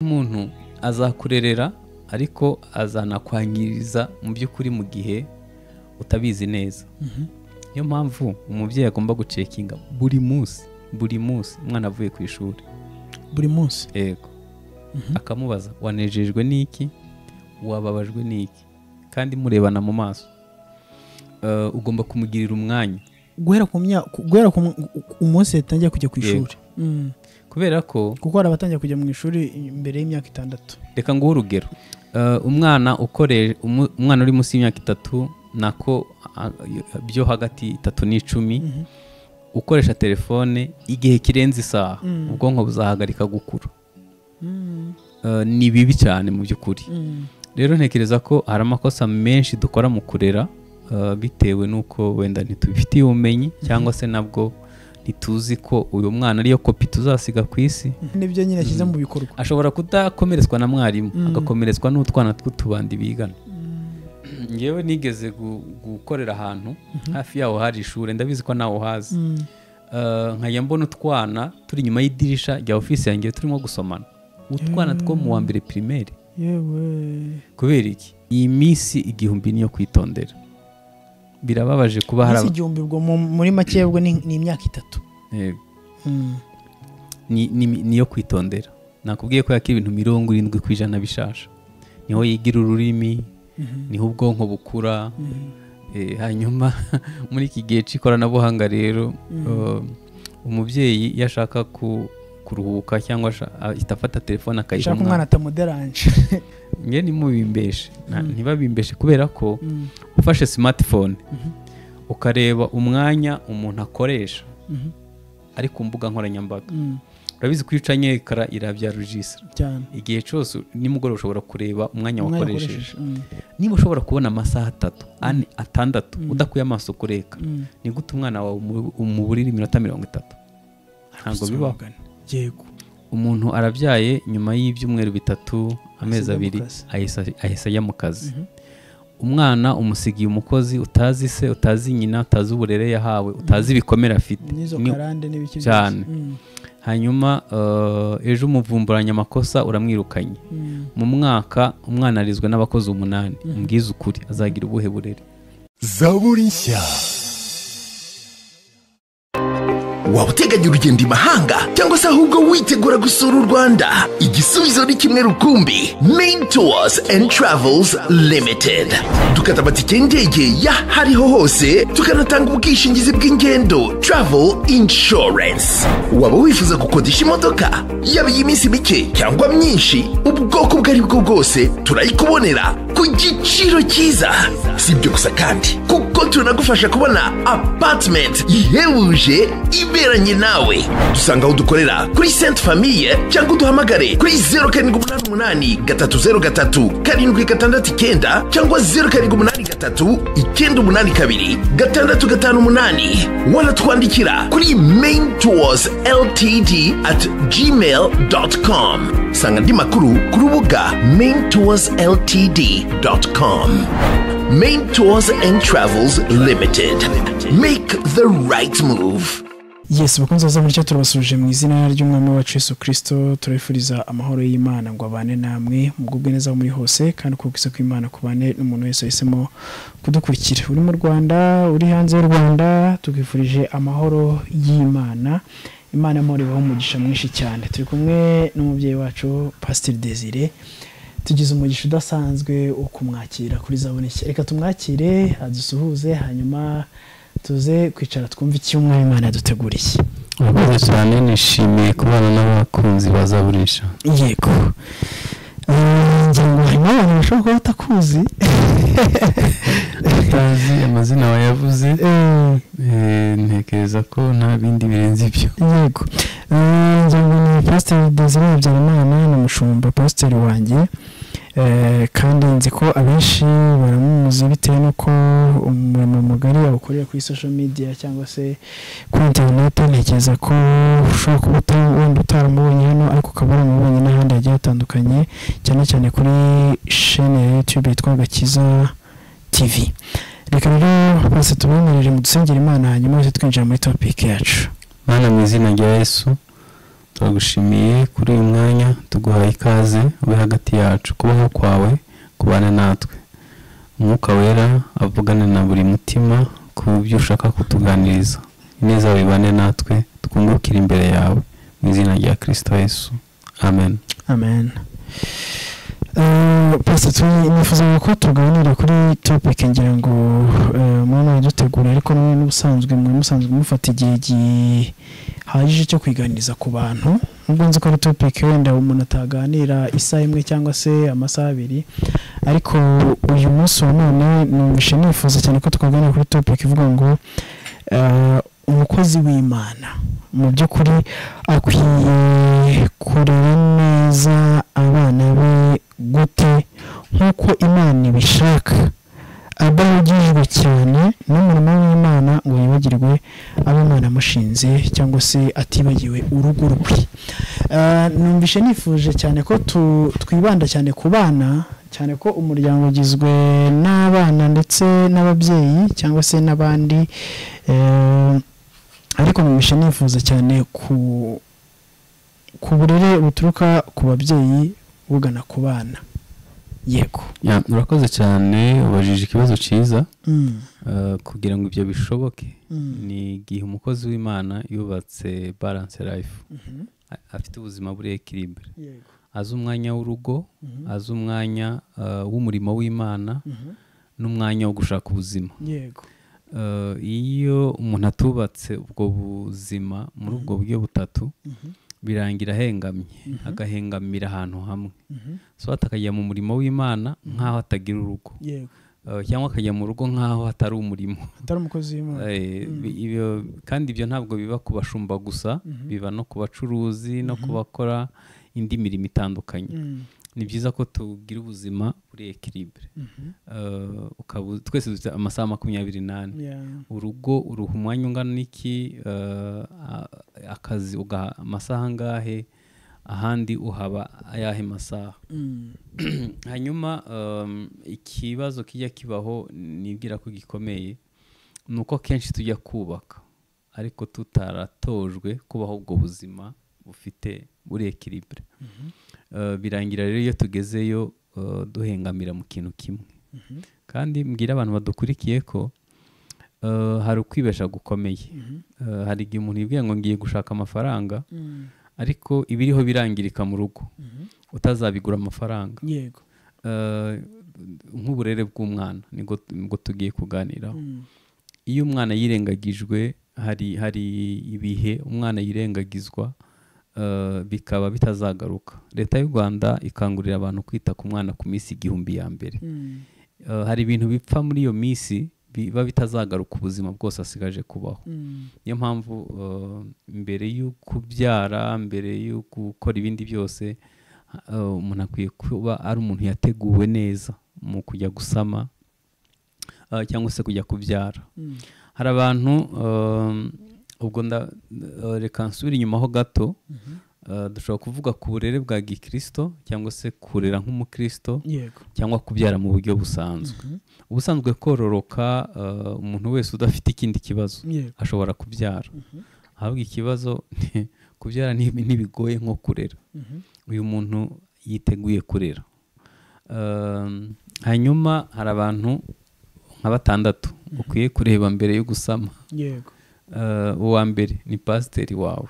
umuntu azakurerera ariko azanakwangiriza mu by'ukuri mu gihe utabizi neza niyo mpamvu umubyeyi agomba gucekinga buri munsi buri munsi umwana avuye ku ishuri buri munsi yego akamubaza wanejejwe n'iki wababajwe n'iki kandi murebana mu maso Eh, ugomba kumugirira umwanya guhera ku myaka guhera ku mu- umunsi yatangiye kujya ku Yego. ishuri Mm. kubera ko kuko hari abatangira kujya mu ishuri mbere y'imyaka itandatu reka nguhe urugero Eh, umwana ukoreje umu- umwana uri munsi y'imyaka itatu nako ah, byo hagati itatu n'icumi Mhm. ukoresha telefone igihe kirenze isaha Mm. ubwonko buzahagarika gukura Eh, ni bibi cyane mu by'ukuri Mm. rero ntekereza ko hari amakosa menshi dukora mu kurera eh, bitewe n'uko wenda ntitubifitiye ubumenyi cyangwa se nabwo ntituzi ko uyu mwana ariyo kopi tuzasiga ku isi nibyo nyine ashyize mu bikorwa ashobora kudakomeretswa na mwarimu Mm. agakomeretswa n'utwana tw'utubandi bigana ngewe nigeze gu- gukorera ahantu hafi yaho hari ishuri ndabizi ko nawe uhazi Mm. Eh, nkajya mbona utwana turi inyuma y'idirisha rya ofisi yanjye turimo gusomana utwana two mu wa mbere pirimeri yewe kubera iki iyi minsi igihumbi niyo kwitondera birababaje kuba hari Minsi aba- igihumbi ubwo mu- muri make ubwo ni ni imyaka itatu Yego. Mm. ni- ni- niyo kwitondera nakubwiye ko yakira ibintu mirongo irindwi ku ijana bishasha niho yigira ururimi Mhm. niho ubwonko bukura Mm. Eh, hanyuma muri iki gihe cy'ikoranabuhanga rero eh, umubyeyi iyo ashaka ku- kuruhuka cyangwa asha- ahita afata telefone akayiha shaka umwana umwana atamuderanje nge ntimubimbeshe Nta- Mm. ntibabimbeshe kubera ko Mm. ufashe smartphone Mhm. ukareba umwanya umuntu akoresha Mhm. ari ku mbuga nkoranyambaga Mm. urabizi ko iyo ucanye ekara irabya rujisira cyane igihe cyose nimugoroba ushobora kureba umwanya Umwanya wakoresheje akoresheje. Mm. niba ushobora kubona amasaha atatu ane atandatu Mm. udakuye amaso kureka Mm. ni gute umwana wawe umu- umuburira iminota mirongo itatu ntabwo bibaho Mugani. yego umuntu arabyaye nyuma y'ibyumweru bitatu amezi Asiga mu abiri kazi. ahisa- ahise ajya mu kazi Mhm. umwana umusigiye umukozi utazi se utazi nyina utazi uburere yahawe utazi ibikomere afite n'izo Ni- karande n'ibiki byose. cyane. Mm. hanyuma eh, ejo umuvumburanya amakosa uramwirukanye Mm. mu mwaka umwana arizwe n'abakozi umunani umbwize ukuri azagira ubuhe burere zaburi nshya waba uteganya urugendo i mahanga cyangwa se ahubwo witegura gusura u rwanda igisubizo ni kimwe rukumbi main tours and travels limited dukata amatike y'indege y'ahariho hose tukanatanga ubwishingizi bw'ingendo travel insurance waba wifuza gukodesha imodoka yaba iy'iminsi mike cyangwa myinshi ubwoko ubwo ari bwo bwose turayikubonera ku giciro cyiza si ibyo gusa kandi kuko tunagufasha kubona apartment ihebuje iberanye nawe dusanga aho dukorera kuri sainte famille cyangwa uduhamagare kuri 0788 303 769 cyangwa 0783 982 658 wanatwandikira kuri main tours ltd at gmail com sanga andi makuru ku rubuga main tours ltd com main tours and travels limited make the right move yesu bakunze baza muri cyo turabasuje mu izina ry'umwami wacu yesu kirisito turabifuriza amahoro y'imana ngo abane namwe mugubwe neza aho muri hose kandi uko bwiza kw'imana kubane n'umuntu wese wahisemo kudukurikira uri mu rwanda uri hanze y'u rwanda tugwifurije amahoro y'imana imana y'amahoro ibaho umugisha mwinshi cyane turi kumwe n'umubyeyi wacu pasiteri desire tugize umugisha udasanzwe wo kumwakira kuri zaboneke reka tumwakire adusuhuze hanyuma tuze kwicara twumve icyo umwami imana yaduteguriye urakoze cyane nishimiye kubana n'abakunzi bazaburisha yego Eh, ngira ngo harimo abantu bashobora kuba batakuzi utazi amazina wayavuze Eh, Eh, ntekereza ko nta bindi birenze ibyo yego Eh, ngira ngo ni pasiteri desire habyarimana ni umushumba pasiteri wanjye Eh, kandi nzi ko abenshi baramuzi bitewe n'uko umurimo mugari awukorera kuri social media cyangwa se kuri interineti ntekereza ko ushobora kuba uta- wenda utaramubonye hano ariko ukaba waramubonye n'ahandi hagiye hatandukanye cyane cyane kuri shene ya youtube yitwa gakiza tv reka rero bose tubimurire mu dusengera imana hanyuma bose twinjira muri topiki yacu mana mu izina rya yesu turagushimiye kuri uyu mwanya tuguhaye ikaze ube hagati yacu kubaho kwawe kubana natwe umwuka wera avugane na buri mutima ku byo ushaka kutuganiriza ineza wibane natwe twungukire imbere yawe mu izina rya kirisito yesu amen amen pasita turi nifuzaga ko tuganira kuri topike ngira ngo mwe muradutegura ariko mwe n'ubusanzwe mwe musanzwe mufata igihe gihagije cyo kwiganiriza ku bantu nubwo nzi ko ari topike wenda umuntu ataganira isaha imwe cyangwa se amasaha abiri ariko uyu munsi wa none numvishe nifuza cyane ko twaganira kuri topike ivuga ngo eh, umukozi w'imana mu by'ukuri akwiye kurera neza abana be gute nk'uko imana ibishaka adahugijwe cyane n'umurimo w'imana ngo yibagirwe abo imana amushinze cyangwa se atibagiwe urugo rwe Eh, numvishe nifuje cyane ko tu- twibanda cyane ku bana cyane ko umuryango ugizwe n'abana ndetse n'ababyeyi cyangwa se n'abandi eh, ariko numvishe nifuza cyane ku ku burere buturuka ku babyeyi bugana ku bana yego Ya, urakoze cyane ubajije ikibazo cyiza Mm, Eh, kugira ngo ibyo bishoboke mm, ni igihe umukozi w'imana yubatse balance life mhm, a- afite ubuzima buri ekiribure yego, azi umwanya w'urugo mhm, azi umwanya eh, w'umurimo w'imana mhm, n'umwanya wo gushaka ubuzima yego Eh, iyo umuntu atubatse ubwo buzima muri ubwo buryo butatu mhm, birangira ahengamye Mhm. agahengamira ahantu hamwe mhm, so atakajya mu murimo w'imana nk'aho atagira urugo yego Eh, cyangwa akajya mu rugo nk'aho hatari umurimo atari umukozi w'imana Eh, bi- ibyo- kandi ibyo ntabwo biba ku bashumba gusa biba no ku bacuruzi no ku bakora indi mirimo itandukanye Mm, ni byiza ko tugira ubuzima buri ekiribure mhm, twese dufite amasaha makumyabiri n'ane yeah. urugo uruha umwanya ungana n'iki eh, a- akazi ugaha amasaha angahe ahandi uhaba ayahe masaha Mm, hanyuma um, ikibazo kijya kibaho nibwira ko gikomeye ni uko kenshi tujya kubaka ariko tutaratojwe kubaho ubwo buzima bufite buri ekiribure Uh, birangira rero iyo tugezeyo uh, duhengamira mu kintu kimwe mhm, kandi mbwira abantu badukurikiye ko uh, hari ukwibesha gukomeye mhm, Uh, hari igihe umuntu yibwira ngo ngiye gushaka amafaranga mm, ariko ibiriho birangirika mu rugo mhm, utazabigura amafaranga yego Eh, nk'uburere bw'umwana nibwo nibwo tugiye kuganiraho Mm, iyo umwana yirengagijwe hari hari ibihe umwana yirengagizwa eh, bikaba bitazagaruka leta y'u rwanda ikangurira abantu kwita ku mwana ku minsi igihumbi ya mbere mm, Eh, hari ibintu bipfa muri iyo minsi biba bitazagaruka ubuzima bwose asigaje kubaho mm, niyo mpamvu eh, mbere yo kubyara mbere yo gukora ibindi byose eh, umuntu akwiye kuba ari umuntu yateguwe neza mu kujya gusama eh, cyangwa se kujya kubyara mm, hari abantu eh, ubwo nda- eh, reka nsubire inyuma ho gato mhm, eh, dushobora kuvuga ku burere bwa gikirisito cyangwa se kurera nk'umukirisito yego cyangwa kubyara mu buryo busanzwe Mhm, ubusanzwe kororoka eh, umuntu wese udafite ikindi kibazo yego ashobora kubyara Mhm, ahubwo ikibazo kubyara ni- ntibigoye nko kurera mhm, uyu muntu yiteguye kurera Um, hanyuma hari abantu nka batandatu ukwiye kureba mbere yo gusama yego Uh, uwa mbere ni pasiteri wawe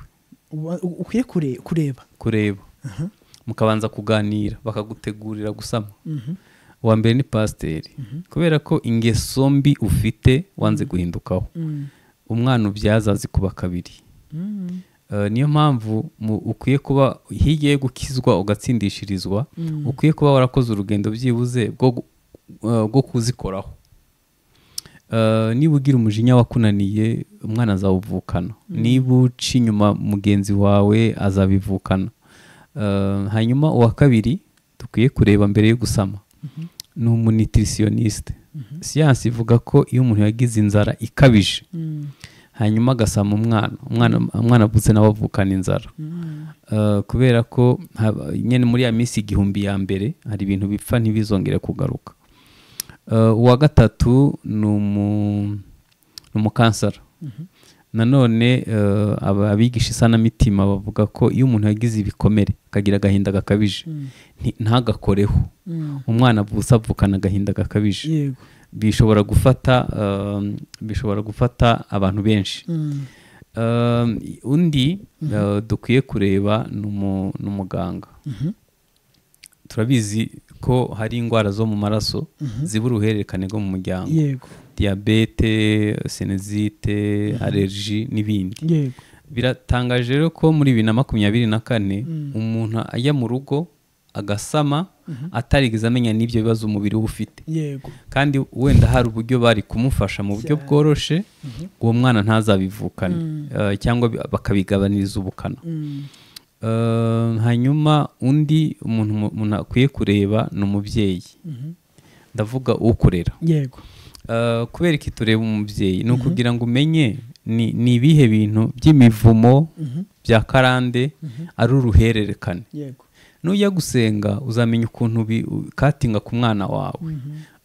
Uba- u- ukwiye kure- kureba kureba Aha. mukabanza kuganira bakagutegurira gusama Mhm, uwa mbere ni pasiteri Mhm. kubera ko ingeso mbi ufite wanze guhindukaho mm, umwana ubyaza azikuba kabiri mm, Eh, niyo mpamvu mu- ukwiye kuba hirya yo gukizwa ugatsindishirizwa mm, ukwiye kuba warakoze urugendo byibuze bwo gu- eh, bwo kuzikoraho Eh, niba ugira umujinya wakunaniye umwana azawuvukana niba uca inyuma mugenzi wawe azabivukana Eh, hanyuma uwa kabiri dukwiye kureba mbere yo gusama mhm, ni umunitirisiyoniste mhm, siyansi ivuga ko iyo umuntu yagize inzara ikabije mm, hanyuma agasama umwana umwana umwana avutse nawe avukana inzara mm, Uh, kubera ko haba- nyine muri ya minsi igihumbi ya mbere hari ibintu bipfa ntibizongere kugaruka Uh, uwa gatatu ni umu- ni umukansara mhm, nanone eh, aba- abigisha isanamitima bavuga ko iyo umuntu yagize ibikomere akagira agahinda gakabije nti- ntagakoreho umwana avutse avukana agahinda gakabije yego bishobora gufata eh, bishobora gufata abantu benshi Mm. Um, undi uh, dukwiye kureba ni umu- ni umuganga turabizi ko hari indwara zo mu maraso ziba uruhererekane rwo mu muryango yego diyabete senezite alerji n'ibindi yego biratangaje rero ko muri bibiri na makumyabiri na kane umuntu ajya mu rugo agasama atarigeze amenya n'ibyo bibazo umubiri we ufite yego kandi wenda hari uburyo bari kumufasha mu buryo bworoshe uwo mwana ntazabivukane eh, cyangwa bi- bakabigabaniriza ubukana Mm. Eh, hanyuma undi umuntu mu- umuntu akwiye kureba ni umubyeyi ndavuga ukurera yego Eh, kubera iki tureba umubyeyi ni ukugira ngo umenye ni ni ibihe bintu by'imivumo bya karande ari uruhererekane yego nujya gusenga uzamenya ukuntu bi- u- katinga ku mwana wawe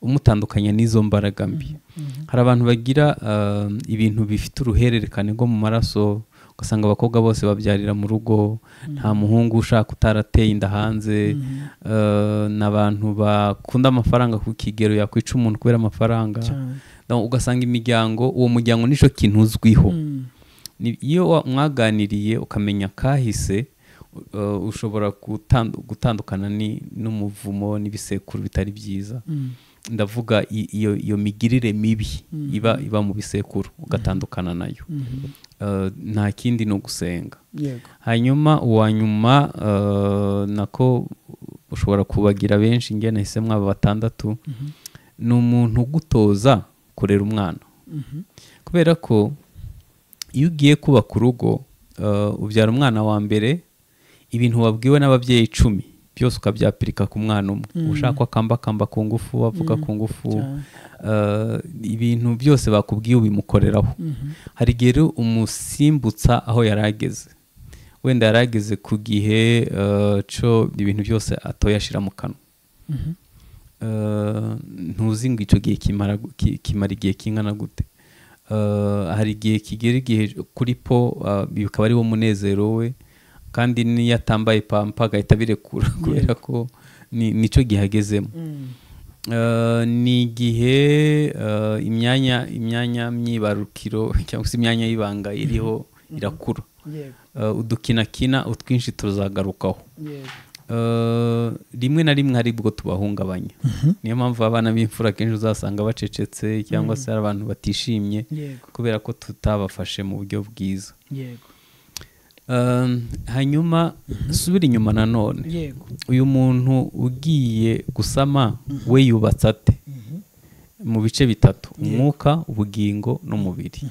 umutandukanya n'izo mbaraga mbi hari abantu bagira ah, ibintu bifite uruhererekane rwo mu maraso ugasanga abakobwa bose babyarira mu rugo nta muhungu ushaka utarateye inda hanze ah, ni abantu bakunda amafaranga ku kigero yakwica umuntu kubera amafaranga cyane No, ugasanga imiryango uwo muryango nicyo kintu uzwiho Mm. ni- iyo wa- mwaganiriye ukamenya kahise uh, ushobora gutandu- gutandukana ni- n'umuvumo n'ibisekuru bitari byiza Mm. ndavuga i- iyo iyo migirire mibi iba iba mu bisekuru ugatandukana nayo Uh, nta kindi ni ugusenga yego hanyuma uwa nyuma uh, nako ushobora kubagira benshi njye nahise mwaba batandatu ni umuntu ugutoza kurera umwana kubera ko iyo ugiye kubaka urugo uh, ubyara umwana wa mbere ibintu wabwiwe n'ababyeyi icumi byose ukabyapirika ku mwana umwe ushaka ko akamba akamba ku ngufu avuga ku ngufu uh, ibintu byose bakubwiye ubimukoreraho hari igihe rero umusimbutsa aho yari ageze wenda yari ageze ku gihe uh, cyo ibintu byose atoyashyira mu kanwa Eh, ntuzi ngo icyo gihe kimara gu- ki- kimara igihe kingana gute Eh, hari igihe kigera igihe kuri po eh, bikaba ariwo munezero we kandi n'iyo atambaye pampa agahita abirekura kubera ko ni nicyo gihe agezemo Eh, ni igihe eh, imyanya imyanya myibarukiro cyangwa se imyanya y'ibanga iriho irakura yego Eh, udukinakina utwinshi tuzagarukaho yego Eh, rimwe na rimwe hari ubwo tubahungabanya niyo mpamvu abana b'imfura akenshi uzasanga bacecetse cyangwa se hari abantu batishimye Yego. kubera ko tutabafashe mu buryo bwiza yego Eh, hanyuma subira inyuma nanone yego uyu muntu ugiye gusama we yubatse ate mu bice bitatu umwuka ubugingo n'umubiri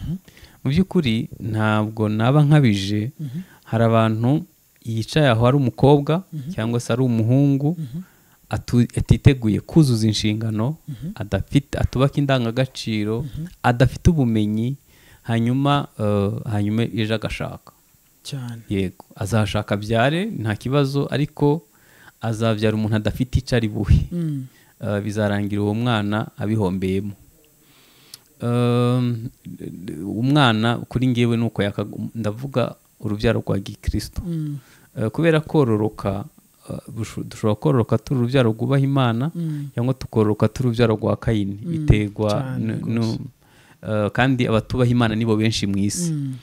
mu by'ukuri ntabwo naba nkabije hari abantu yicaye aho ari umukobwa cyangwa se ari umuhungu atu- atiteguye kuzuza inshingano adafite atubaka indangagaciro adafite ubumenyi hanyuma eh, hanyuma ejo agashaka cyane yego azashaka abyare nta kibazo ariko azabyara umuntu adafite icyo ari buhe Mm. Eh, bizarangira uwo mwana abihombeyemo Um, umwana kuri ngewe ni uko yakagu- ndavuga urubyaro rwa gikristo Mm. Eh, kubera kororoka eh, busho- dushobora kororoka turi urubyaro rwubaha imana Mm. cyangwa tukororoka turi urubyaro rwa kayini biterwa cyane n- rwose. nu- eh, kandi abatubaha imana nibo benshi mu isi Mm.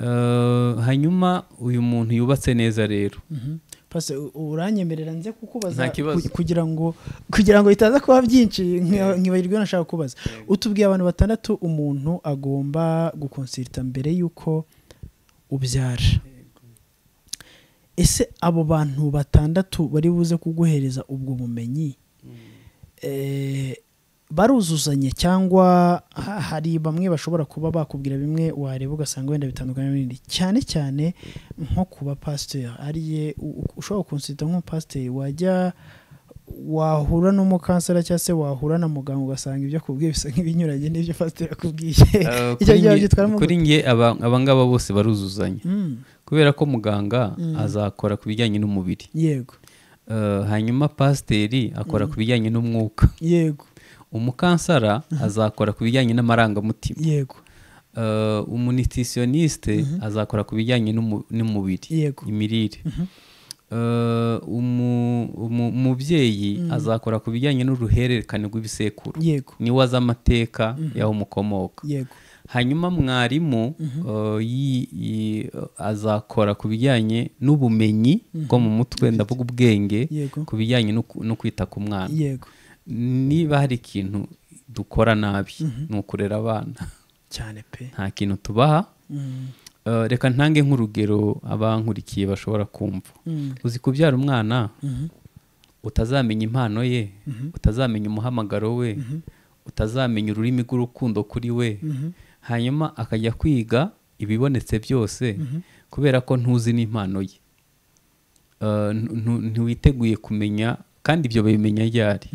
Eh, hanyuma uyu muntu yubatse neza rero Mhm. Pase u- uranyemerera nze kukubaza Nta kibazo. ku- kugira ngo kugira ngo bitaza kuba byinshi nkiba- nkibagirwe nashaka kubaza utubwiye abantu batandatu umuntu agomba gukonsirita mbere y'uko ubyara ese abo bantu batandatu bari buze kuguhereza ubwo bumenyi eh, baruzuzanye cyangwa ha- hari bamwe bashobora kuba bakubwira bimwe wareba ugasanga wenda bitandukanye n'ibindi cyane cyane nko kuba pasiteri ariye u- u- ushobora kunsita nko pasiteri wajya wahura n'umukansera cyangwa se wahura na muganga ugasanga ibyo akubwiye bisa nk'ibinyuranye n'ibyo pasiteri akubwiye Eh, icyo kuri gihe nge- wabyitwaramo kuri nge aba- abangaba bose baruzuzanya Mm, kubera ko muganga azakora ku bijyanye n'umubiri yego Eh, hanyuma pasiteri akora ku bijyanye n'umwuka yego umukansara azakora ku bijyanye n'amarangamutima yego Eh, eh, umunitisioniste azakora ku bijyanye n'umu- n'umubiri Yego. imirire Eh, umu- umu- umubyeyi azakora ku bijyanye n'uruhererekane rw'ibisekuru yego niwe azi amateka y'aho umukomoka yego hanyuma mwarimu eh, yi- yi- azakora ku bijyanye n'ubumenyi bwo mu mutwe ndavuga ubwenge Yego. ku bijyanye no ku- no kwita ku mwana yego niba hari ikintu dukora nabi ni ukurera abana cyane pe nta kintu tubaha Mm, Eh, reka ntange nk'urugero abankurikiye bashobora kumva mm, uzi kubyara umwana mhm, utazamenya impano ye utazamenya umuhamagaro we utazamenya ururimi rw'urukundo kuri we hanyuma akajya kwiga ibibonetse byose kubera ko ntuzi n'impano ye Eh, ntu- ntu- ntiwiteguye kumenya kandi ibyo babimenya ryari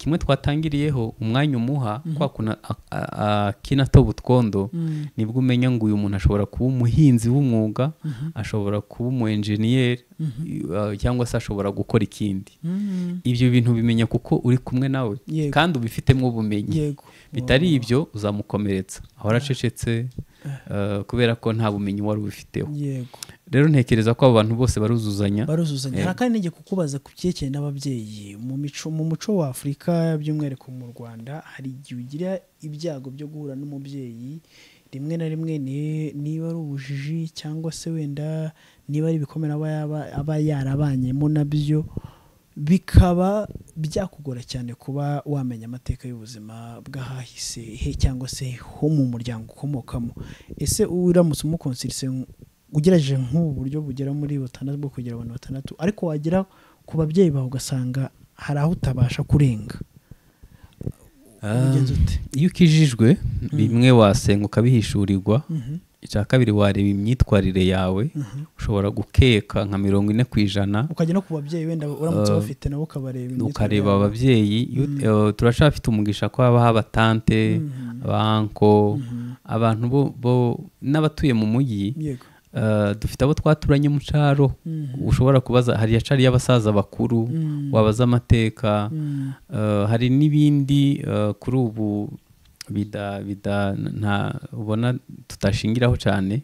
kimwe twatangiriyeho umwanya umuha kwa kuntu a- a- akina atoba utwondo nibwo umenya ngo uyu muntu ashobora kuba umuhinzi w'umwuga ashobora kuba umu enjeniyeri eh, cyangwa se ashobora gukora ikindi mm, ibyo bintu ubimenya kuko uri kumwe nawe Yego. kandi ubifitemo ubumenyi yego bitari ibyo uzamukomeretsa ahora acecetse eh, kubera ko nta bumenyi wari ubifiteho yego rero ntekereza ko abo bantu bose baruzuzanya baruzuzanya hari kandi n'igihe kukubaza ku byerekeye n'ababyeyi mu mico mu muco wa afurika by'umwihariko mu rwanda hari igihe ugira ibyago byo guhura n'umubyeyi rimwe na rimwe ni- niba ari ubujiji cyangwa se wenda niba ari ibikomere aba yaba- aba yarabanyemo nabyo bikaba byakugora cyane kuba wamenya amateka y'ubuzima bw'ahahise he cyangwa se ho mu muryango ukomokamo ese uramutse umukonsirise ugerageje nk'ubu buryo bugera muri butandatu bwo kugera abantu batandatu ariko wagera ku babyeyi bawe ugasanga hari aho utabasha kurenga Ah, ubigenza ute? iyo ukijijwe bimwe wasenga ukabihishurirwa icya kabiri wareba imyitwarire yawe ushobora gukeka nka mirongo ine ku ijana ukajya no ku babyeyi wenda uramutse bafite nabo ukabareba imyitwarire ukareba yabo. ababyeyi iyo- eh, turacyafite umugisha ko habaho abatante abanko abantu bo- bo n'abatuye mu mujyi yego eh, dufite abo twaturanye mu cyaro ushobora kubaza hari yacari y'abasaza bakuru wabaza amateka eh, hari n'ibindi eh, kuri ubu bida bida nta ubona tutashingiraho cyane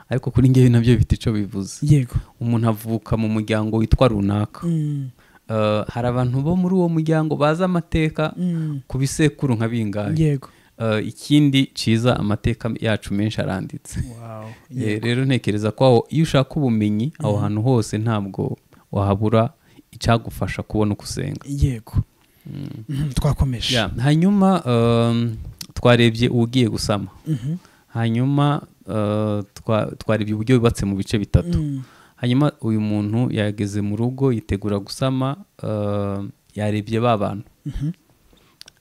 ariko kuri ngewe nabyo bifite icyo bivuze yego umuntu avuka mu muryango witwa runaka Mm, Eh, hari abantu bo muri uwo muryango bazi amateka mm, ku bisekuru nka bingahe yego Eh, ikindi cyiza amateka yacu menshi aranditse Wow, Eh, rero ntekereza ko aho iyo ushaka ubumenyi aho hantu hose ntabwo wahabura icyagufasha kubona uko usenga yego Mhm, twakomeje Yeah, hanyuma em, twarebye ugiye gusama Mhm. hanyuma eh, twa- twarebye uburyo yubatse mu bice bitatu Mm, hanyuma uyu muntu yageze mu rugo yitegura gusama eh, yarebye ba bantu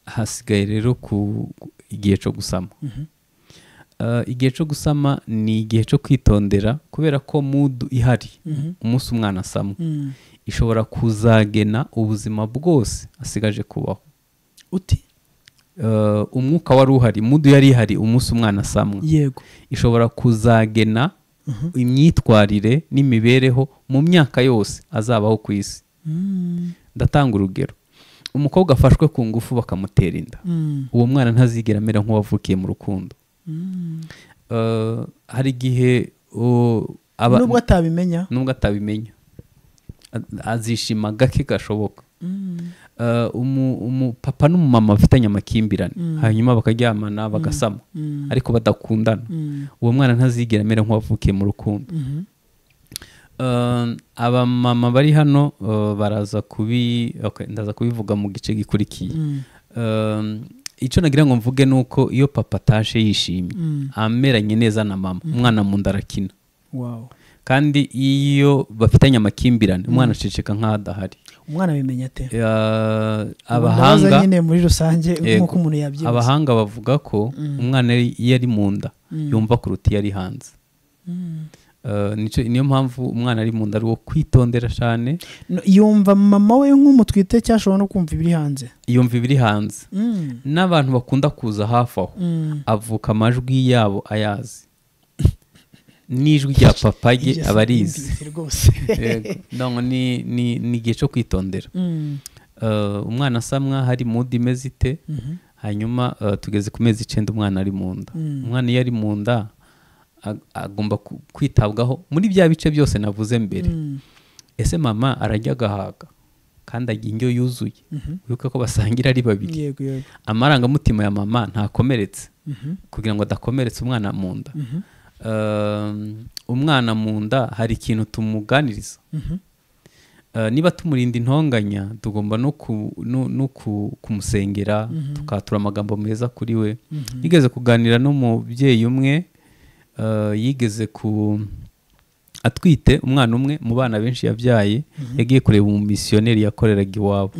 hasigaye rero ku ku- igihe cyo gusama Eh, igihe cyo gusama ni igihe cyo kwitondera kubera ko mudu ihari umunsi umwana asama mm. ishobora kuzagena ubuzima bwose asigaje kubaho uti Eh, umwuka wari uhari mudu yari ihari umunsi umwana asamwa yego ishobora kuzagena imyitwarire n'imibereho mu myaka yose azabaho ku isi Mm, ndatanga urugero umukobwa afashwe ku ngufu bakamutera inda mm, uwo mwana ntazigera amera nk'uwavukiye mu rukundo mm. Eh, hari igihe uh, aba- nubwo atabimenya nubwo atabimenya A- azishima gake gashoboka Mm, Eh, umu- umupapa n'umumama bafitanye amakimbirane hanyuma bakaryamana bagasama mm, ariko badakundana mm, uwo mwana ntazigera amera nk'uwavukiye mu rukundo mhm. Eh, abamama bari hano eh, baraza kubi okay, ndaza kubivuga mu gice gikurikiye Mm, Eh, icyo nagira ngo mvuge ni uko iyo papa atashe yishimye Mm. ameranye neza na mama umwana mu nda arakina wow kandi iyo bafitanye amakimbirane umwana aceceka nk'aho adahari umwana abimenya ate Eh, Ndabaza abahanga nyine muri rusange Yego. nk'uko umuntu yabyibuza abahanga bavuga ko umwana ari- iyo ari mu nda yumva kuruta iyo ari hanze Mm. Eh, nicyo- niyo mpamvu umwana ari mu nda ari uwo kwitondera cyane No, yumva mama we nk'umutwite cyashobora no kumva ibiri hanze yumva ibiri hanze Mm, n'abantu bakunda kuza hafi aho mm, avuka amajwi yabo ayazi n'ijwi rya papa rye iryo aba si arizi imbizi rwose Yego. Ndabona ni- ni ni igihe cyo kwitondera Mm, Eh, umwana asamwa hari mudu imeze ite mhm. hanyuma eh, tugeze ku mezi icyenda umwana ari mu nda umwana iyo ari mu nda ag- agomba ku- kwitabwaho muri bya bice byose navuze mbere ese mama arajya agahaga kandi ajya indyo yuzuye wibuke ko basangira ari babiri yego yego amarangamutima ya mama ntakomeretse kugira ngo adakomeretsa umwana mu nda Um, umwana mu nda hari ikintu tumuganiriza Uh, niba tumurinda intonganya tugomba no ku- no- no ku- kumusengera tukatura amagambo meza kuri we yigeze kuganira n'umubyeyi umwe uh, yigeze ku atwite umwana umwe mu bana benshi yabyaye yagiye kureba umumisiyoneri yakoreraga iwabo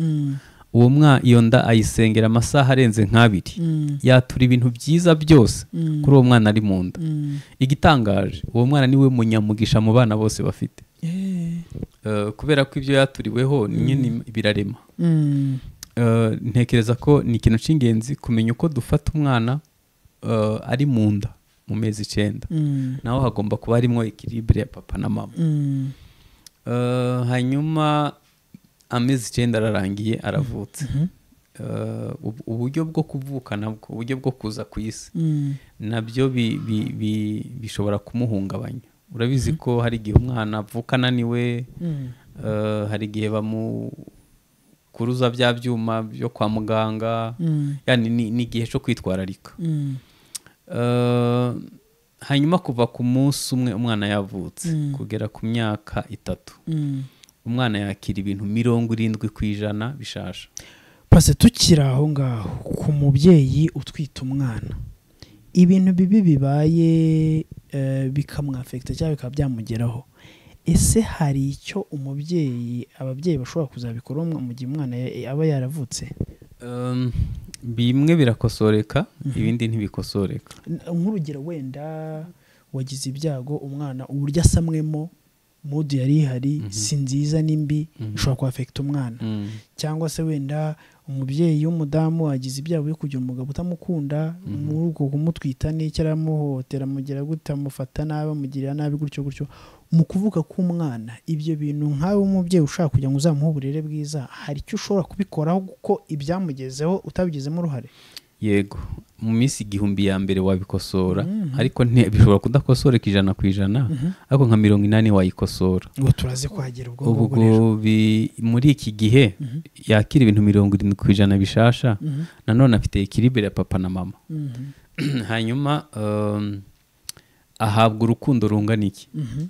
uwo mwana iyo nda ayisengera amasaha arenze nk'abiri yatura ibintu byiza byose kuri uwo mwana ari mu nda igitangaje uwo mwana niwe munyamugisha mu bana bose bafite Eh. Eh, kubera ko ibyo yaturiweho nyine birarema Mm. Eh, ntekereza ko ni ikintu cy'ingenzi kumenya uko dufata umwana eh, ari mu nda mu mezi icyenda Mm. naho hagomba kuba harimo ekiribure ya papa na mama Mm. Eh, hanyuma amezi icyenda ararangiye aravutse Eh, ubu- uburyo bwo kuvuka nabwo uburyo bwo kuza ku isi Mm. nabyo bi- bi- bi- bishobora kumuhungabanya urabizi ko hari igihe umwana avuka ananiwe Mm. eh, hari igihe bamukuruza bya byuma byo kwa muganga Mm. yani ni ni igihe cyo kwitwararika Mm. Eh, hanyuma kuva ku munsi umwe umwana yavutse Mm. kugera ku myaka itatu Mm. umwana yakira ibintu mirongo irindwi ku ijana bishaje pase tukiri aho ngaho ku mubyeyi utwite umwana ibintu bibi bibaye eh, bikamwafekita cyangwa bikaba byamugeraho ese hari icyo umubyeyi ababyeyi bashobora kuzabikora mu gihe umwana ya- aba yaravutse Em, bimwe birakosoreka ibindi ntibikosoreka N- nk'urugero wenda wagize ibyago umwana uburyo asamwemo mudu yari ihari si nziza ni mbi ishobora kwafekita umwana Mm. cyangwa se wenda umubyeyi w'umudamu agize ibyago byo kugira umugabo utamukunda muri uko kumutwita n'icyo aramuhotera amugera gute amufata nabi amugirira nabi gutyo gutyo mu kuvuka k'umwana ibyo bintu nkawe umubyeyi ushaka kugira ngo uzamuhe uburere bwiza hari icyo ushobora kubikoraho kuko ibyamugezeho utabigizemo uruhare yego mu minsi igihumbi ya mbere wabikosora ariko nti- bishobora kudakosoreka ijana ku ijana ariko nka mirongo inani wayikosora ngo turaze kwagera ubwo ngubwo ubwo rero bi- muri iki gihe yakira ibintu mirongo irindwi ku ijana bishasha nanone afite ekiribere ya papa na mama Mhm. hanyuma um, ahabwa urukundo rungana iki Mhm.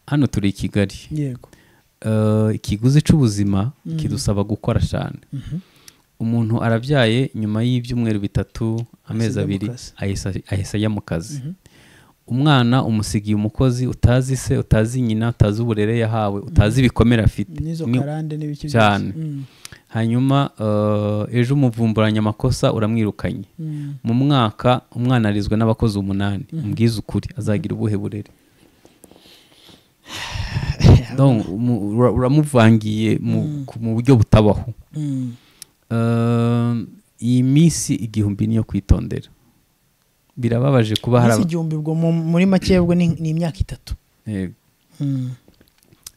hano turi i kigali yego Uh, ikiguzi cy'ubuzima kidusaba gukora cyane umuntu arabyaye nyuma y'ibyumweru bitatu amezi Ahise ajya mu abiri kazi. ahise ahise ajya mu kazi umwana umusigiye umukozi utazi se utazi nyina utazi uburere yahawe utazi ibikomere afite n'izo Ni- karande n'ibiki byose. cyane Mm. hanyuma uh, ejo umuvumburanya amakosa uramwirukanye Mm. mu mwaka umwana arizwe n'abakozi umunani umbwize ukuri azagira ubuhe burere Donc, umu- ura- uramuvangiye mu ku- mu buryo butabaho Mm. Um, iyi minsi igihumbi niyo kwitondera birababaje kuba hari Isi aba- igihumbi ubwo mu- muri make ubwo ni ni imyaka itatu Yego. Mm.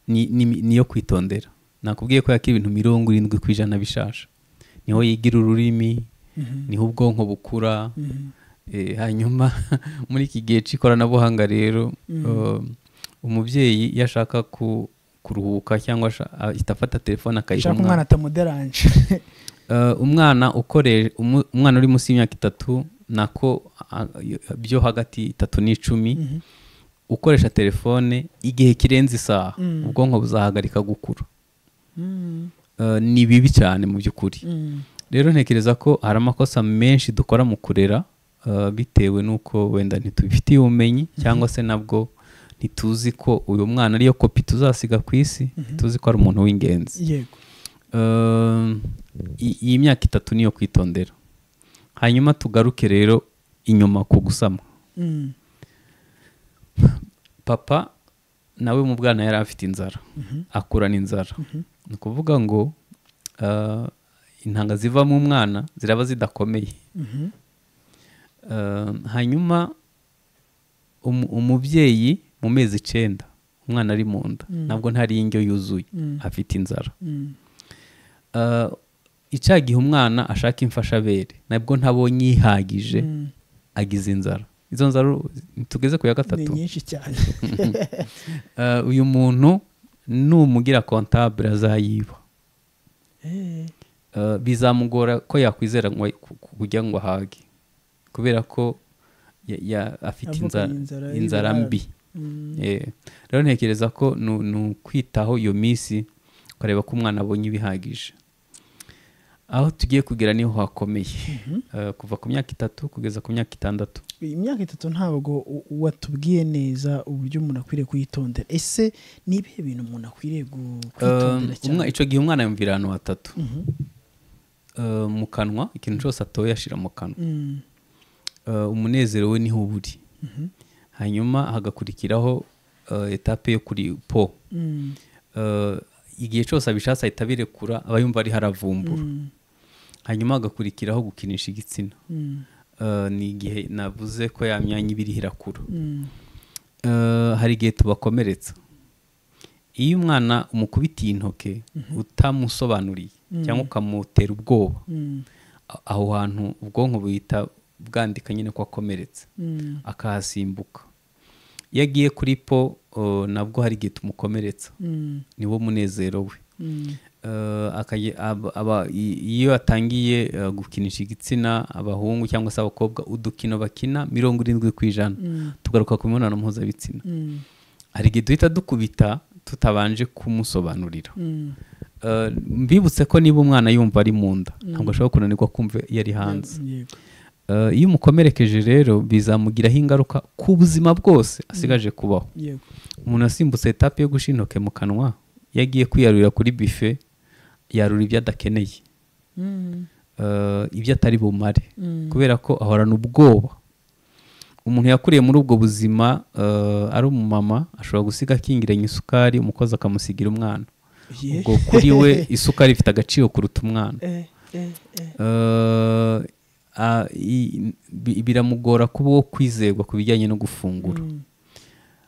Ni- ni- niyo kwitondera nakubwiye ko yakira ibintu mirongo irindwi ku ijana bishasha niho yigira ururimi niho ubwonko bukura Eh, hanyuma muri iki gihe cy'ikoranabuhanga rero um, umubyeyi iyo ashaka ku- kuruhuka cyangwa asha- ahita afata telefone akayiha shaka umwana umwana atamuderanje Eh, umwana ukore umu- umwana uri munsi y'imyaka itatu nako a- a- byo hagati itatu n'icumi ukoresha telefone igihe kirenze isaha ubwonko buzahagarika gukura Eh, ni bibi cyane mu by'ukuri rero ntekereza ko hari amakosa menshi dukora mu kurera eh, bitewe n'uko wenda ntitubifitiye ubumenyi cyangwa se nabwo ntituzi ko uyu mwana ariyo kopi tuzasiga ku isi ntituzi ko ari umuntu w'ingenzi yego Um, i- iyi myaka itatu niyo kwitondera hanyuma tugaruke rero inyuma ku gusama Mm. papa nawe mu bwana yari afite inzara akurana inzara ni ukuvuga ngo uh, intanga ziva mu mwana ziraba zidakomeye Mhm. Uh, hanyuma umu- umubyeyi mu mezi icyenda umwana ari mu nda ntabwo ntari indyo yuzuye afite inzara Mm. Uh, icyagihe umwana ashaka imfashabere nabwo ntabonye yihagije agize inzara izo nzara tugeze ku ya ni gatatu nyinshi cyane Eh, uyu muntu numugira kontabure azayiba Eh, Eh, bizamugora ko yakwizera ngo ku- ku- kujya ngo ahage kubera ko ya- ya- afite Avukanye inzara- inzara inzara y'ibirara. mbi mm, Eh, rero ntekereza ko nu- ni ukwitaho iyo minsi ukareba ko umwana abonye ibihagije aho tugiye kugera niho hakomeye Eh, kuva ku myaka itatu kugeza ku myaka itandatu iyi myaka itatu ntabwo u- watubwiye neza uburyo umuntu akwiriye kuyitondera ese ni ibihe bintu umuntu akwiriye gu- kwitondera Eh, cyane umwa- icyo gihe umwana yumvira ahantu hatatu Mhm. Eh, mu kanwa ikintu cyose atoye ashyira mu kanwa Mm, Eh, umunezero we niho uba uri hanyuma hagakurikiraho eh, etape yo kuri po mm, Eh, igihe cyose abishatse ahita abirekura aba yumva ari haravumbura mm, hanyuma hagakurikiraho gukinisha igitsina mm, Eh, ni igihe navuze ko ya myanya ibiri irakura mm, Eh, hari igihe tubakomeretsa iyo umwana umukubitiye intoke utamusobanuriye cyangwa ukamutera ubwoba mm, a- aho hantu ubwonko buhita bwandika nyine ko akomeretse mm, akahasimbuka iyo agiye kuri po eh, nabwo hari igihe tumukomeretsa mm, niwo munezero we mm, Eh, akajya- aba- aba- i- iyo atangiye eh, gukinisha igitsina abahungu cyangwa se abakobwa udukino bakina mirongo irindwi ku ijana Mm. tugaruka ku mibonano mpuzabitsina mm, hari igihe duhita dukubita tutabanje kumusobanurira mm. Eh, mbibutse ko niba umwana yumva ari mu nda ntabwo ashobora kunanirwa kumva iyo ari hanze Yego. Eh, iyo umukomerekeje rero bizamugiraho ingaruka ku buzima bwose asigaje kubaho yego umuntu asimbutse etape yo gushira intoke mu kanwa iyo agiye kwiyarurira kuri bife yarura ibyo adakeneye Mm, Eh, ibyo atari bumare Mm. kubera ko ahorana ubwoba umuntu yakuriye muri ubwo buzima eh, ari umumama ashobora gusiga akingiranye isukari umukozi akamusigira umwana ye. ubwo kuri we isukari ifite agaciro kuruta umwana Eh, eh, eh. Eh, a- i- bi- biramugora kuba uwo kwizerwa ku bijyanye no gufungura Mm,